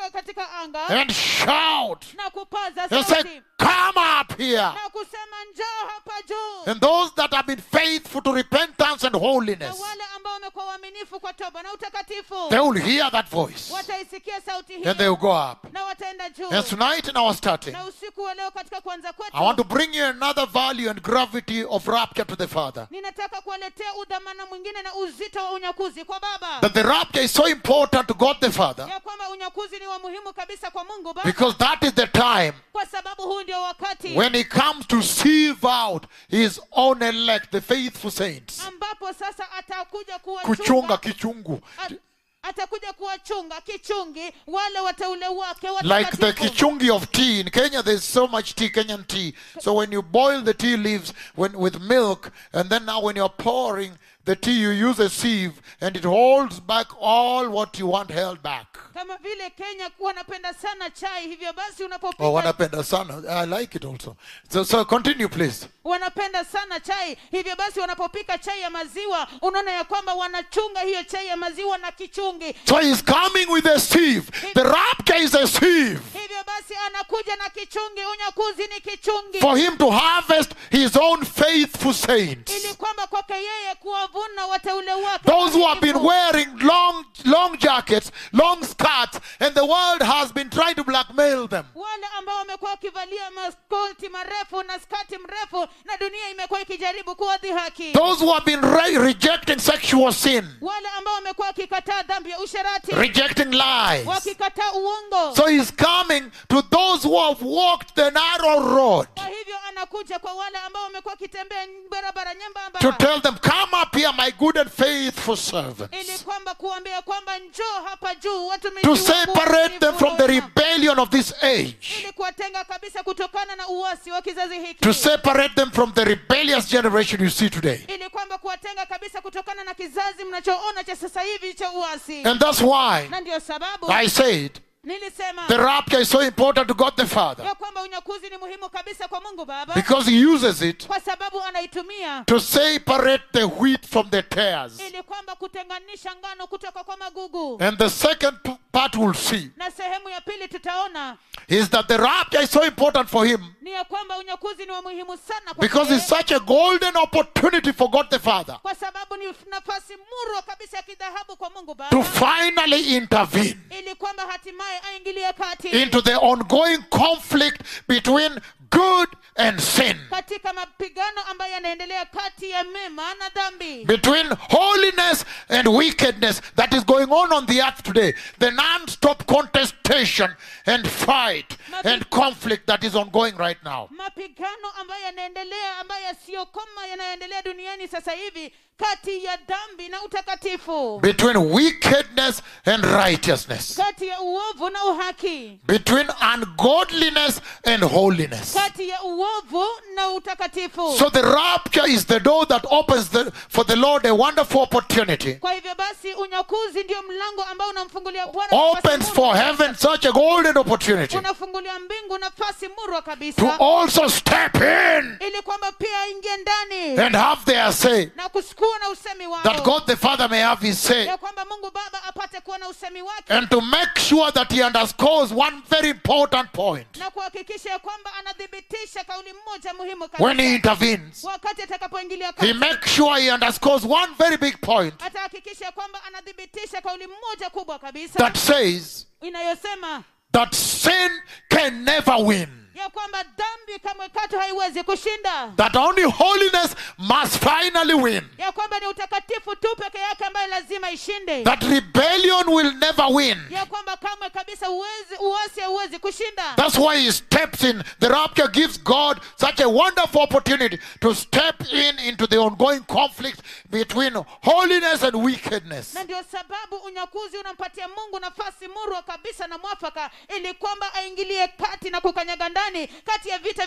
kutoka katika anga and shout na kupaza and sauti say, Come up here. na kusema njoo hapa juu And those that have been faithful to repentance and na holiness, wale ambao wamekuwa waaminifu kwa toba na utakatifu they will hear that voice wataisikia sauti and they hiyo will go up. na wataenda juu And tonight in our starting, na usiku wa leo katika kuanza kwetu I want to bring you another value and gravity of rapture to the Father. ninataka kuwaletea udhamana mwingine na uzito wa unyakuzi kwa baba That the rapture is so important to God the Father ya kwamba unyakuzi ni wa muhimu kabisa kwa mungu baba because that is the time kwa sababu huu ndio wakati when He comes to sieve out His own elect, the faithful saints. ambapo sasa atakuja Kuchunga kuwachunga kichungu. at- atakuja kuwachunga kichungi wale wateule wake Like the watakatifu. kichungi of tea. In Kenya, there's so much tea, Kenyan tea. So when you boil the tea leaves when, with milk, and then now when you're pouring the tea, you use a sieve, and it holds back all what you want held back. kama vile kenya wanapenda sana chai hivyo basi unapopika Oh, wanapenda sana. I like it also. So, so continue, please. wanapenda sana chai hivyo basi wanapopika chai ya maziwa unaona ya kwamba wanachunga hiyo chai ya maziwa na kichungi So he's coming with a sieve. The rapture is a sieve hivyo basi anakuja na kichungi unyakuzi ni kichungi for him to harvest his own faithful saints. ili kwamba kwake yeye kuwavuna wateule wake Those who have been waaminifu. wearing long, long jackets, long skirts, and the world has been trying to blackmail them. wale ambao wamekuwa wakivalia maskoti marefu na skati mrefu na dunia imekuwa ikijaribu kuwadhihaki Those who have been re- rejecting sexual sin, wale ambao wamekuwa wakikataa dhambi ya usherati rejecting lies. wakikataa uongo So he's coming to those who have walked the narrow road kwa hivyo anakuja kwa wale ambao wamekuwa wakitembea barabara nyembamba to tell them, Come up here, my good and faithful servants. ili kwamba kuambia kwamba njoo hapa juu watumishi To wangu separate them from the waaminifu rebellion of this age. ili kuwatenga kabisa kutokana na uasi wa kizazi hiki To separate them from the rebellious generation you see today. ili kwamba kuwatenga kabisa kutokana na kizazi mnachoona cha sasa hivi cha uasi And that's why na ndio sababu I said nilisema the rapture is so important to God the Father ya kwamba unyakuzi ni muhimu kabisa kwa mungu baba because He uses it kwa sababu anaitumia to separate the wheat from the tares. ili kwamba kutenganisha ngano kutoka kwa magugu And the second p- part we'll see na sehemu ya pili tutaona is that the rapture is so important for Him ni ya kwamba unyakuzi ni wa muhimu sana kwa because it's such a golden opportunity for God the Father kwa sababu ni nafasi murwa kabisa ya kidhahabu kwa mungu to baba finally intervene ili kwamba hatimaye aingilie kati into the ongoing conflict between good and sin, katika mapigano ambayo yanaendelea kati ya mema na dhambi between holiness and wickedness that is going on on the earth today. The non stop contestation and fight and conflict that is ongoing right now. mapigano ambayo yanaendelea ambayo yasiyokoma yanayoendelea duniani sasa hivi kati ya dhambi na utakatifu Between wickedness and righteousness, kati ya uovu na uhaki between ungodliness and holiness. kati ya uovu na utakatifu So the rapture is the door that opens the, for the Lord a wonderful opportunity. kwa hivyo basi unyakuzi ndio mlango ambao unamfungulia bwana nafasi Opens murwa for kabisa. heaven such a golden opportunity unafungulia mbingu nafasi murwa to kabisa also step in ili kwamba pia aingie ndani and have their say. na kusikua na usemi That wao God the Father may have his say. ya kwamba mungu baba apate kuwa na usemi wake And to make sure that he underscores one very important point na kuhakikisha ya kwamba anathibitisha kauli mmoja muhimu when he kabisa intervenes. wakati atakapoingilia He kati makes sure he underscores one very big point atahakikisha ya kwamba anathibitisha kauli mmoja kubwa kabisa that says inayosema that sin can never win. ya kwamba dhambi kamwe katu haiwezi kushinda That only holiness must finally win. ya kwamba ni utakatifu tu peke yake ambayo lazima ishinde That rebellion will never win. ya kwamba kamwe kabisa uwezi, uasi hauwezi kushinda That's why he steps in. The rapture gives God such a wonderful opportunity to step in into the ongoing conflict between holiness and wickedness. na ndio sababu unyakuzi unampatia mungu nafasi murwa kabisa na mwafaka ili kwamba aingilie kati na kukanyaga ndani kati ya vita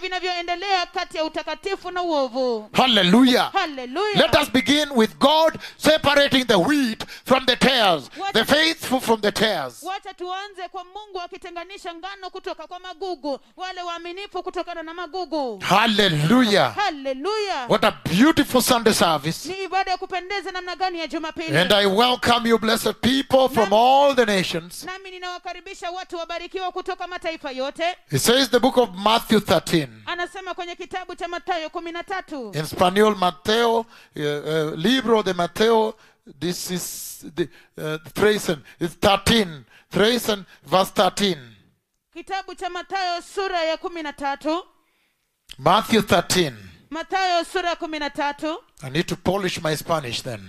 vinavyoendelea kati ya utakatifu na uovu Hallelujah. haleluya Let us begin with God separating the wheat from the tares, the faithful from the tares. wacha tuanze kwa mungu akitenganisha ngano kutoka kwa magugu wale waaminifu kutokana na magugu Hallelujah. haleluya What a beautiful Sunday service. ni ibada ya kupendeza namna gani ya jumapili And I welcome you, blessed people from all the nations. nami ninawakaribisha watu wabarikiwa kutoka mataifa yote It says the book of Matthew 13. anasema kwenye kitabu cha matayo kumi na tatu In Spanish, Mateo, uh, uh, libro de Mateo, this is the uh, Thracian, it's 13. Thracian, verse 13. kitabu cha matayo sura ya kumi na tatu Matthew 13. matayo sura ya kumi na tatu I need to polish my Spanish then.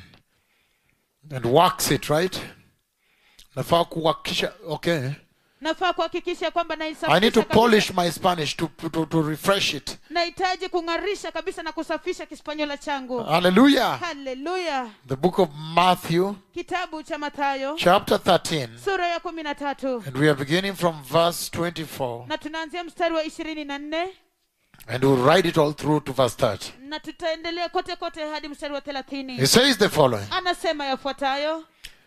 And wax it, right? Nafaa kuwakisha, okay. nafaa kuhakikisha kwamba I need naisafisha to kabisa. polish my Spanish to, to, to refresh it. nahitaji kung'arisha kabisa na kusafisha kispanyola changu Hallelujah. haleluya The book of Matthew, kitabu cha matayo chapter 13. sura ya kumi na tatu And we are beginning from verse 24. na tunaanzia mstari wa ishirini na nne And we'll write it all through to verse 30. na tutaendelea kote kote hadi mstari wa thelathini He says the following anasema yafuatayo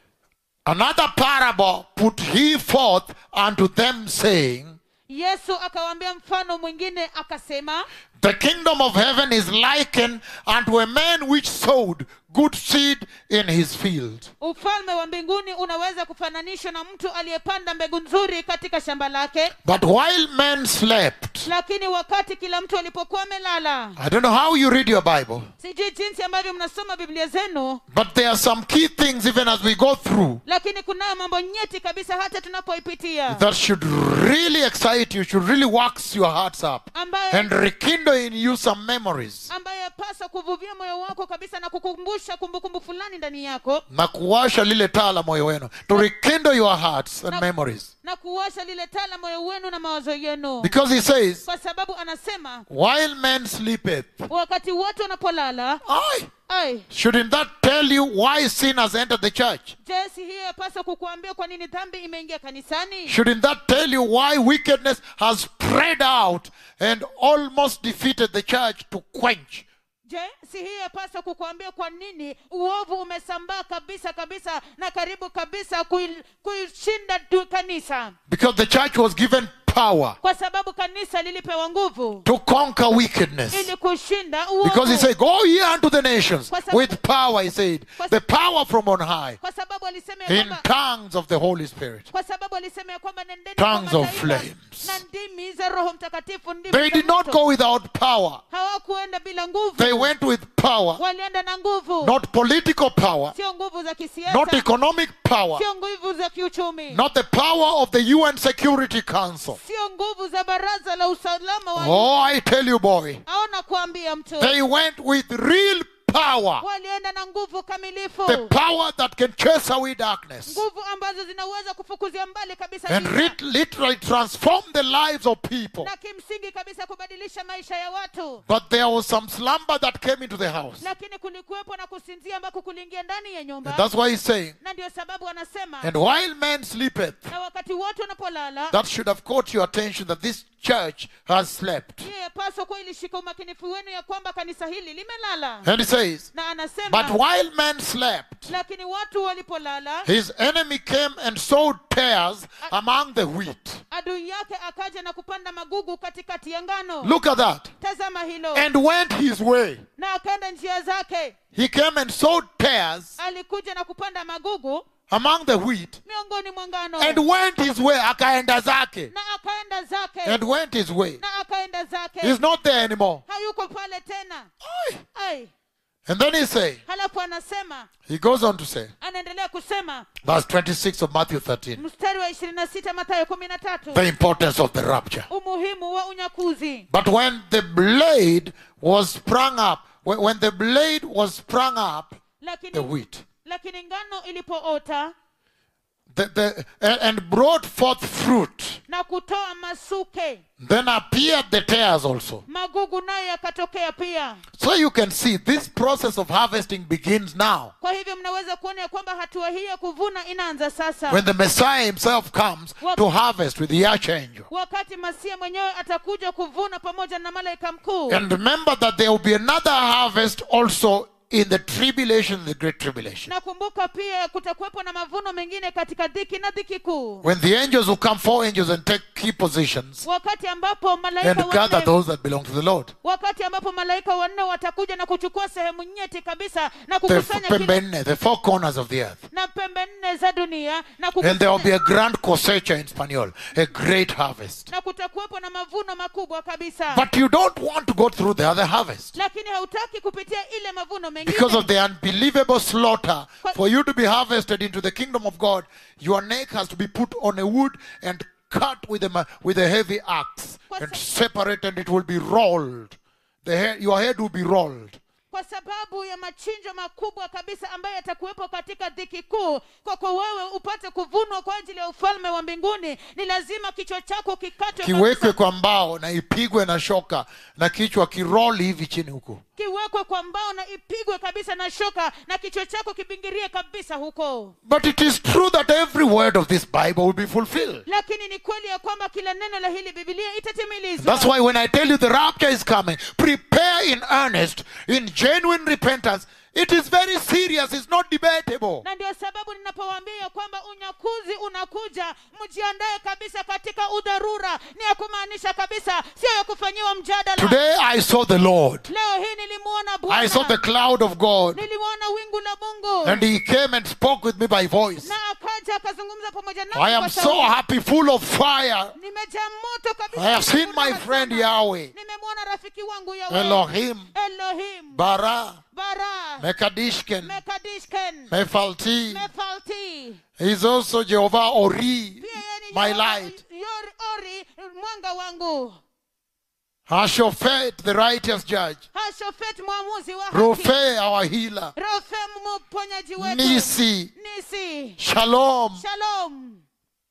Another parable put he forth unto them, saying, yesu akawaambia mfano mwingine akasema The kingdom of heaven is likened unto a man which sowed good seed in his field. ufalme wa mbinguni unaweza kufananishwa na mtu aliyepanda mbegu nzuri katika shamba lake But while men slept, lakini wakati kila mtu alipokuwa amelala I don't know how you read your Bible, sijui jinsi ambavyo mnasoma biblia zenu but there are some key things even as we go through lakini kunayo mambo nyeti kabisa hata tunapoipitia that should really excite you, should really wax your hearts up ambayo and rekindle in you some memories. ambayo yapaswa kuvuvia moyo wako kabisa na kukumbusha kumbukumbu fulani ndani yako na kuwasha lile taa la moyo wenu to rekindle your hearts and memories na kuwasha lile taa la moyo wenu na mawazo yenu because he says kwa sababu anasema while men sleepeth wakati wote wanapolala I ai shouldn't that tell you why sin has entered the church je si hiyo yapaswa kukuambia kwa nini dhambi imeingia kanisani shouldn't that tell you why wickedness has spread out and almost defeated the church to quench je si hiyo yapaswa kukuambia kwa nini uovu umesambaa kabisa kabisa na karibu kabisa kui- kuishinda tu kanisa because the church was given power kwa sababu kanisa lilipewa nguvu to conquer wickedness ili kushinda because he uovu said go ye unto the nations Kwa sababu- with power he said the power from on high kwa sababu alisema ya in kwamba tongues of the holy spirit kwa sababu alisema ya kwamba nendeni Tongues kwa of mataifa flames. na ndimi za roho mtakatifu ndimi They za did not moto. go without power. hawakuenda bila nguvu They went with power, walienda na nguvu not political power, sio nguvu za not kisiasa economic power, sio nguvu za kiuchumi not the power of the UN Security Council. sio nguvu za baraza la usalama wa Oh, I tell you, boy, aona kuambia mtu they went with real power. walienda na nguvu kamilifu The power that can chase away darkness nguvu ambazo zinaweza kufukuzia mbali kabisa and giza. rit- literally transform the lives of people. na kimsingi kabisa kubadilisha maisha ya watu But there was some slumber that came into the house. lakini kulikuwepo na kusinzia ambako kuliingia ndani ya nyumba And that's why he's saying, na ndio sababu anasema and while men sleepeth, na wakati wote wanapolala that should have caught your attention that this church has slept. hiyo yapaswa kuwa ilishika umakinifu wenu ya kwamba kanisa hili limelala And he says, na But anasema while men slept, lakini watu walipolala his enemy came and sowed tares among the wheat. adui yake akaja na kupanda magugu katikati ya ngano Look at that. tazama hilo And went his way. na akaenda njia zake He came and sowed tares alikuja na kupanda magugu among the wheat miongoni mwa ngano and went his way. Akaenda zake. na akaenda zake And went his way. na akaenda zake He's not there anymore. hayuko pale tena Aye. ai And then he say, halafu anasema he goes on to say, anaendelea kusema verse 26 of Matthew 13, mstari wa ishirini na sita matayo kumi na tatu the importance of the rapture. umuhimu wa unyakuzi But when the blade was sprung up, when, when the blade was sprung up, the lakini wheat, lakini ngano ilipoota the, the, and, and brought forth fruit, na kutoa masuke then appeared the tares also. magugu nayo yakatokea pia So you can see this process of harvesting begins now. kwa hivyo mnaweza kuona ya kwamba hatua hii ya kuvuna inaanza sasa When the Messiah himself comes to harvest with the archangel. wakati masia mwenyewe atakuja kuvuna pamoja na malaika mkuu And remember that there will be another harvest also in the tribulation, the great tribulation. nakumbuka pia kutakuwepo na mavuno mengine katika dhiki na dhiki kuu When the angels will come, four angels, and take key positions wakati ambapo malaika and gather wanne those that belong to the Lord. wakati ambapo malaika wanne watakuja na kuchukua sehemu nyeti kabisa na The kukusanya kila, pembene, the four corners of the earth. na pembe nne za dunia na And there will be kukusanya, a grand cosecha in Spanish, a great harvest. na kutakuwepo na mavuno makubwa kabisa But you don't want to go through the other harvest. lakini hautaki kupitia ile mavuno Because mengine of the unbelievable slaughter, for you to be harvested into the kingdom of God, your neck has to be put on a wood and cut with a, ma- with a heavy axe and separate, and it will be rolled. The head, your head will be rolled. kwa sababu ya machinjo makubwa kabisa ambayo yatakuwepo katika dhiki kuu kwako wewe upate kuvunwa kwa ajili ya ufalme wa mbinguni ni lazima kichwa chako kikatwe kiwekwe kabisa, kwa mbao na ipigwe na shoka na kichwa kiroli hivi chini huku kiwekwe kwa mbao na ipigwe kabisa na shoka na kichwa chako kibingirie kabisa huko but it is true that every word of this bible will be fulfilled lakini ni kweli ya kwamba kila neno la hili bibilia itatimilizwa that's why when i tell you the rapture is coming prepare in earnest in genuine repentance it is very serious it's not debatable na ndio sababu ninapowaambia ya kwamba unyakuzi unakuja mjiandae kabisa katika udharura ni ya kumaanisha kabisa sio ya kufanyiwa mjadala today i saw the lord leo hii nilimuona i saw the bwana cloud of god nilimuona wingu la mungu and he came and spoke with me by voice na akaja akazungumza pamoja nami i am kwa so sauti. happy full of fire nimejaa moto kabisa i have seen Nimefurahi my friend sana. yahweh nimemwona rafiki wangu Yahweh. elohim elohim bara bara mekadishken mekadishken mefalti mefalti He's also Jehovah Ori, pia yeye ni my Yehova- light. Yori- ori mwanga wangu Hashophet, the righteous judge. hashofet mwamuzi wa haki Rufe, our healer. rofe mponyaji wetu Nisi, nisi Shalom. shalom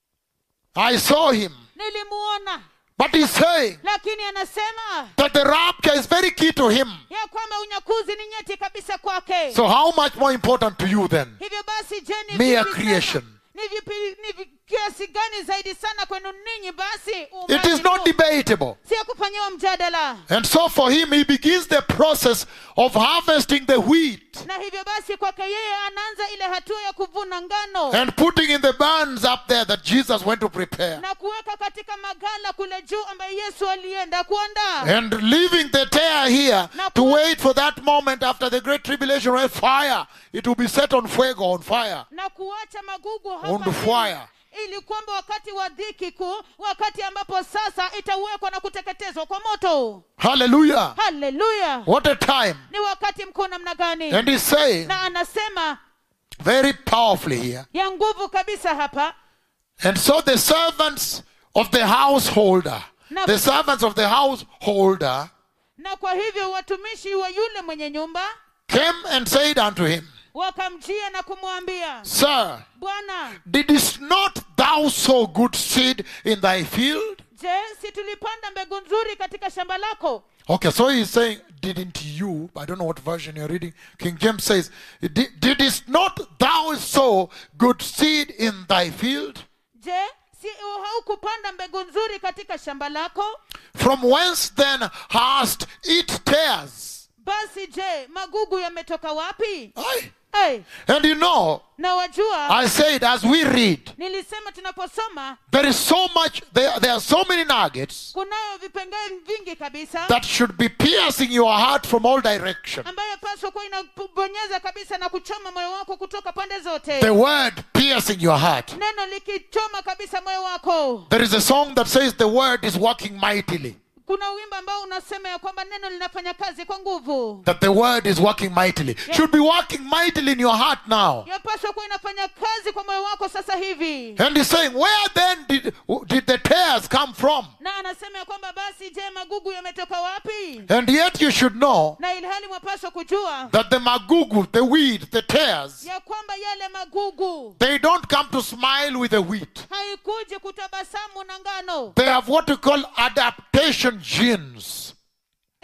I saw him. nilimuona But he's saying lakini anasema that the rapture is very key to him. ya kwamba unyakuzi ni nyeti kabisa kwake So, how much more important to you then? hivyo basi je ni Mere vipi creation. sana- ni vipi ni vi- kiasi gani zaidi sana kwenu ninyi basi It uumbaji is not huu? debatable. sio kufanyiwa mjadala And so, for him, he begins the process of harvesting the wheat na hivyo basi kwake yeye anaanza ile hatua ya kuvuna ngano and putting in the barns up there that Jesus went to prepare. na kuweka katika magala kule juu ambaye yesu alienda kuandaa and leaving the tear here Na to ku- wait for that moment after the great tribulation where fire it will be set on fuego on fire na kuacha magugu on hapa the chini, fire ili kwamba wakati wa dhiki kuu wakati ambapo sasa itawekwa na kuteketezwa kwa moto hallelujah haleluya what a time ni wakati mkuu namna gani and he's saying na anasema very powerfully here ya nguvu kabisa hapa and so the servants of the householder Na- the servants of the householder na kwa hivyo watumishi wa yule mwenye nyumba came and said unto him wakamjia na kumwambia sir bwana didst not thou sow good seed in thy field je si tulipanda mbegu nzuri katika shamba lako Okay, so he's saying, didn't you? I don't know what version you're reading. King James says, "Did- didst not thou sow good seed in thy field? je si haukupanda mbegu nzuri katika shamba lako From whence then hast it tares? basi je magugu yametoka wapi Aye. hey, And you know, na wajua I said, as we read, nilisema tunaposoma there is so much, there, there are so many nuggets kunayo vipengee vingi kabisa that should be piercing your heart from all direction. ambayo paswa kuwa inabonyeza kabisa na kuchoma moyo wako kutoka pande zote The word piercing your heart. neno likichoma kabisa moyo wako There is a song that says the word is working mightily. kuna wimbo ambao unasema ya kwamba neno linafanya kazi kwa nguvu that the word is working mightily should be working mightily in your heart now yapaswa kuwa inafanya kazi kwa moyo wako sasa hivi and he's saying where then did, did the tares come from na anasema ya kwamba basi je magugu yametoka wapi and yet you should know na ilhali mwapaswa kujua that the magugu the weed the tares ya kwamba yale magugu they don't come to smile with the wheat haikuji kutabasamu na ngano they have what we call adaptation genes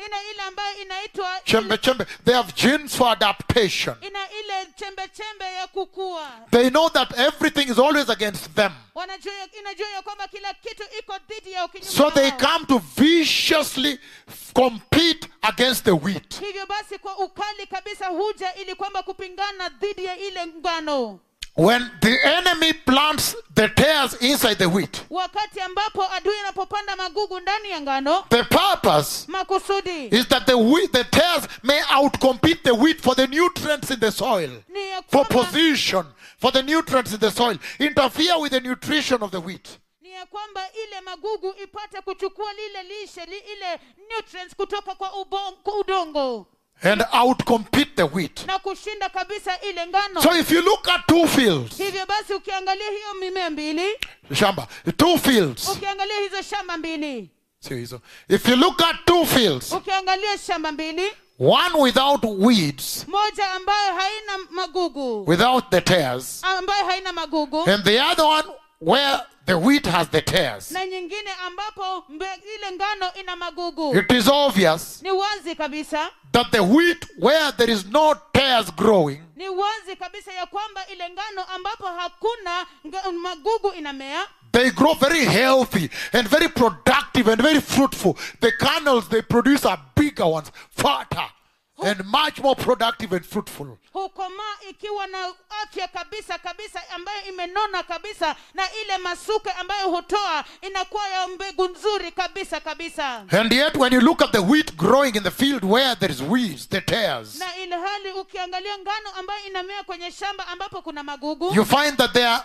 ina ile ambayo inaitwa chembe chembe. They have genes for adaptation. ina ile chembe chembe ya kukua They know that everything is always against them. wanajua inajua ya kwamba kila kitu iko dhidi ya ukinyume So they wao. come to viciously compete against the wheat. hivyo basi kwa ukali kabisa huja ili kwamba kupingana dhidi ya ile ngano When the enemy plants the tares inside the wheat, wakati ambapo adui anapopanda magugu ndani ya ngano the purpose makusudi is that the wheat, the tares may outcompete the wheat for the nutrients in the soil, ni ya for kwamba, position, for the nutrients in the soil, interfere with the nutrition of the wheat. ni ya kwamba ile magugu ipate kuchukua lile lishe li, ile nutrients kutoka kwa, ubon, kwa udongo and outcompete the wheat. na kushinda kabisa ile ngano So if you look at two fields, hivyo basi ukiangalia hiyo mimea mbili shamba, two fields. ukiangalia hizo shamba mbili See, so if you look at two fields, ukiangalia shamba mbili one without weeds, moja ambayo haina magugu without the tares, ambayo haina magugu and the other one where the wheat has the tares. na nyingine ambapo mbe, ile ngano ina magugu It is obvious ni wazi kabisa that the wheat where there is no tares growing ni wazi kabisa ya kwamba ile ngano ambapo hakuna nga, magugu inamea they grow very healthy and very productive and very fruitful. The kernels they produce are bigger ones, fatter, and much more productive and fruitful. hukomaa ikiwa na afya kabisa kabisa ambayo imenona kabisa na ile masuke ambayo hutoa inakuwa ya mbegu nzuri kabisa kabisa And yet, when you look at the wheat growing in the field where there is weeds, the tares, na ile hali ukiangalia ngano ambayo inamea kwenye shamba ambapo kuna magugu you find that they are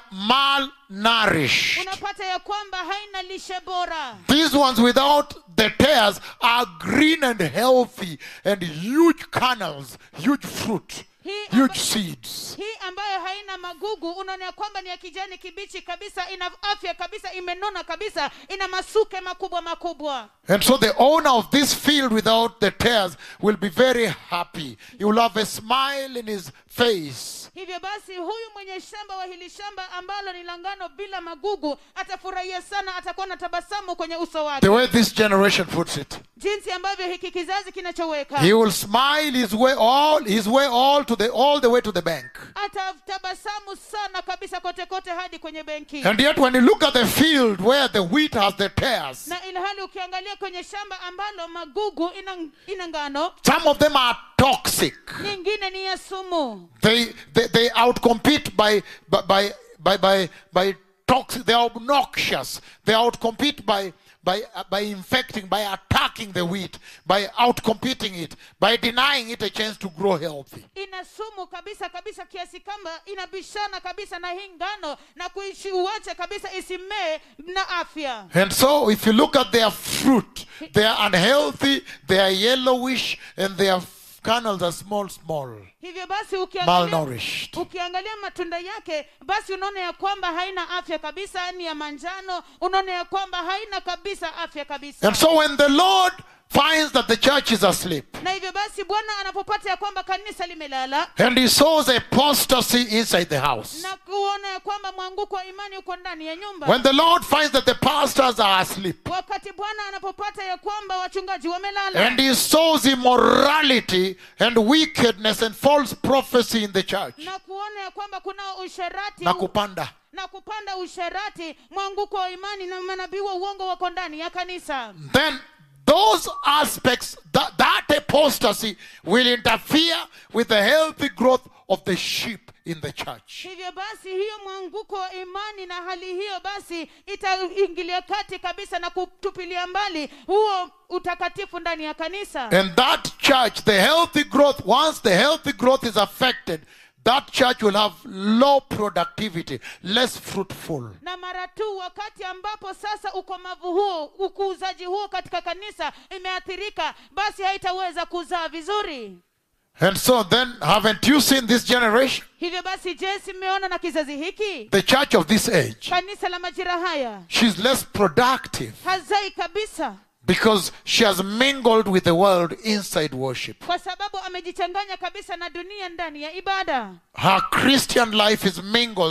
malnourished. unapata ya kwamba haina lishe bora These ones without the tares are green and healthy and huge kernels, huge fruit, Hii huge amba- seeds. hii ambayo haina magugu unaona ya kwamba ni ya kijani kibichi kabisa ina afya kabisa imenona kabisa ina masuke makubwa makubwa And so the owner of this field without the tares will be very happy. He will have a smile in his face. hivyo basi huyu mwenye shamba wa hili shamba ambalo ni la ngano bila magugu atafurahia sana atakuwa na tabasamu kwenye uso wake The way this generation puts it. jinsi ambavyo hiki kizazi kinachoweka He will smile his way all his way all to the all the way to the bank. atatabasamu sana kabisa kote kote hadi kwenye benki And yet when you look at the field where the wheat has the tares, na ilhali ukiangalia kwenye shamba ambalo magugu ina, ina ngano some of them are toxic. nyingine ni ya sumu They they, they outcompete by by by by by, by toxic. They are obnoxious. They outcompete by by by infecting, by attacking the wheat, by outcompeting it, by denying it a chance to grow healthy. ina sumu kabisa kabisa kiasi kwamba inabishana kabisa na hii ngano na kuiuacha kabisa isimee na afya And so, if you look at their fruit, they are unhealthy, they are yellowish, and their kernels are small, small, hivyo basi ukiangalia, malnourished. ukiangalia matunda yake basi unaona ya kwamba haina afya kabisa ni ya manjano unaona ya kwamba haina kabisa afya kabisa And so, when the Lord finds that the church is asleep, na hivyo basi bwana anapopata ya kwamba kanisa limelala and he sows apostasy inside the house, na kuona ya kwamba mwanguko wa imani uko ndani ya nyumba when the Lord finds that the pastors are asleep, wakati bwana anapopata ya kwamba wachungaji wamelala and he sows immorality and wickedness and false prophecy in the church, na kuona ya kwamba kuna usherati na kupanda. na kupanda usherati mwanguko wa imani na manabii wa uongo wako ndani ya kanisa then those aspects, that, that apostasy will interfere with the healthy growth of the sheep in the church. hivyo basi hiyo mwanguko wa imani na hali hiyo basi itaingilia kati kabisa na kutupilia mbali huo utakatifu ndani ya kanisa And that church, the healthy growth, once the healthy growth is affected, that church will have low productivity, less fruitful. na mara tu wakati ambapo sasa ukomavu huo ukuuzaji huo katika kanisa imeathirika basi haitaweza kuzaa vizuri And so then, haven't you seen this generation? hivyo basi je simeona na kizazi hiki The church of this age. kanisa la majira haya She's less productive hazai kabisa because she has mingled with the world inside worship. kwa sababu amejichanganya kabisa na dunia ndani ya ibada Her Christian life is mingled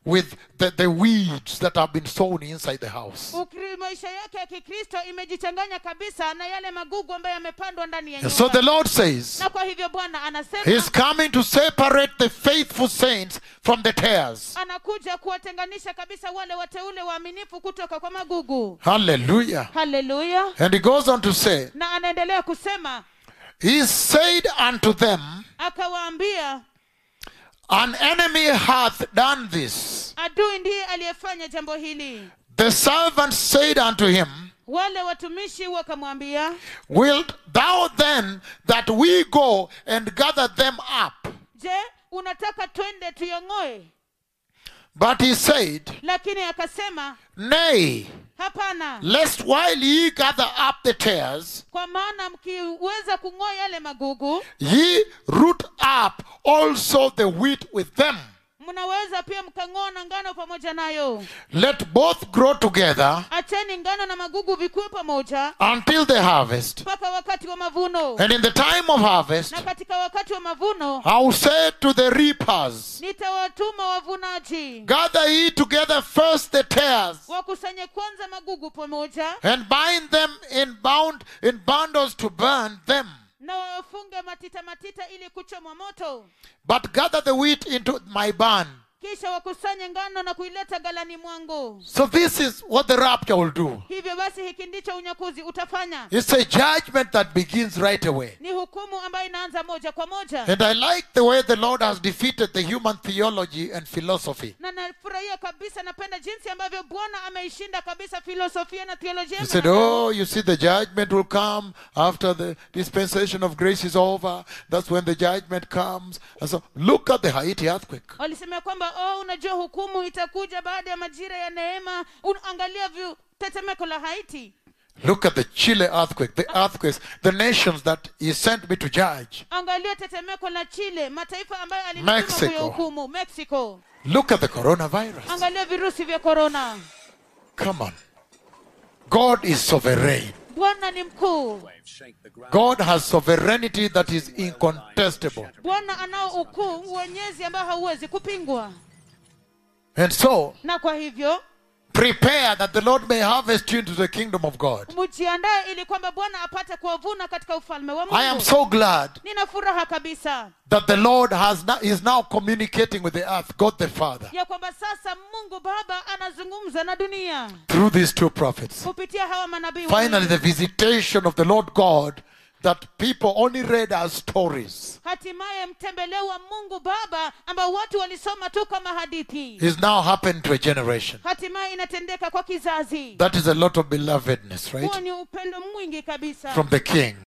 with the, the weeds that have been sown inside the house. Ukri- maisha yake ya kikristo imejichanganya kabisa na yale magugu ambayo yamepandwa ndani ya And so the nyumba Lord says, na kwa hivyo bwana anasema He's coming to separate the faithful saints from the tares. anakuja kuwatenganisha kabisa wale wateule waaminifu kutoka kwa magugu Hallelujah. haleluya And he goes on to say, na anaendelea kusema He said unto them, akawaambia An enemy hath done this. adui ndiye aliyefanya jambo hili The servant said unto him, wale watumishi wakamwambia Wilt thou then that we go and gather them up? je unataka twende tuyong'oe But he said, lakini akasema Nay, hapana lest while ye gather up the tares, kwa maana mkiweza kung'oa yale magugu ye root up also the wheat with them. mnaweza pia mkang'oa na ngano pamoja nayo Let both grow together acheni ngano na magugu vikuwe pamoja until the harvest. mpaka wakati wa mavuno And in the time of harvest, na katika wakati wa mavuno I will say to the reapers, nitawatuma wavunaji Gather ye together first the tares, wakusanye kwanza magugu pamoja and bind them in bound in bundles to burn them. na wafunge matita matita ili kuchomwa moto But gather the wheat into my barn. kisha wakusanye ngano na kuileta galani mwangu So this is what the rapture will do. hivyo basi hiki ndicho unyakuzi utafanya It's a judgment that begins right away. ni hukumu ambayo inaanza moja kwa moja And I like the way the Lord has defeated the human theology and philosophy. na nafurahia kabisa napenda jinsi ambavyo bwana ameishinda kabisa filosofia na theolojia He ya said, mwanadamu. Oh, you see, the judgment will come after the dispensation of grace is over. That's when the judgment comes. And so, look at the Haiti earthquake. walisema kwamba oh, unajua hukumu itakuja baada ya majira ya neema Un- angalia vyu tetemeko la haiti Look at the Chile earthquake, the earthquakes, the nations that He sent me to judge. angalia tetemeko la chile mataifa ambayo alinituma Mexico. kuyahukumu mexico Look at the coronavirus. angalia virusi vya korona Come on. God is sovereign. bwana ni mkuu God has sovereignty that is incontestable. bwana anao ukuu uwenyezi ambao hauwezi kupingwa And so, na kwa hivyo prepare that the Lord may harvest you into the kingdom of God. mjiandae ili kwamba bwana apate kuwavuna katika ufalme wa I am mungu so glad nina furaha kabisa that the Lord has now, is now communicating with the earth, God the Father, ya kwamba sasa mungu baba anazungumza na dunia through these two prophets. kupitia hawa manabii Finally, wawili. the visitation of the Lord God that people only read as stories hatimaye mtembeleo wa mungu baba ambao watu walisoma tu kama hadithi is now happened to a generation. hatimaye inatendeka kwa kizazi That is a lot of belovedness, huo right? ni upendo mwingi kabisa From the King.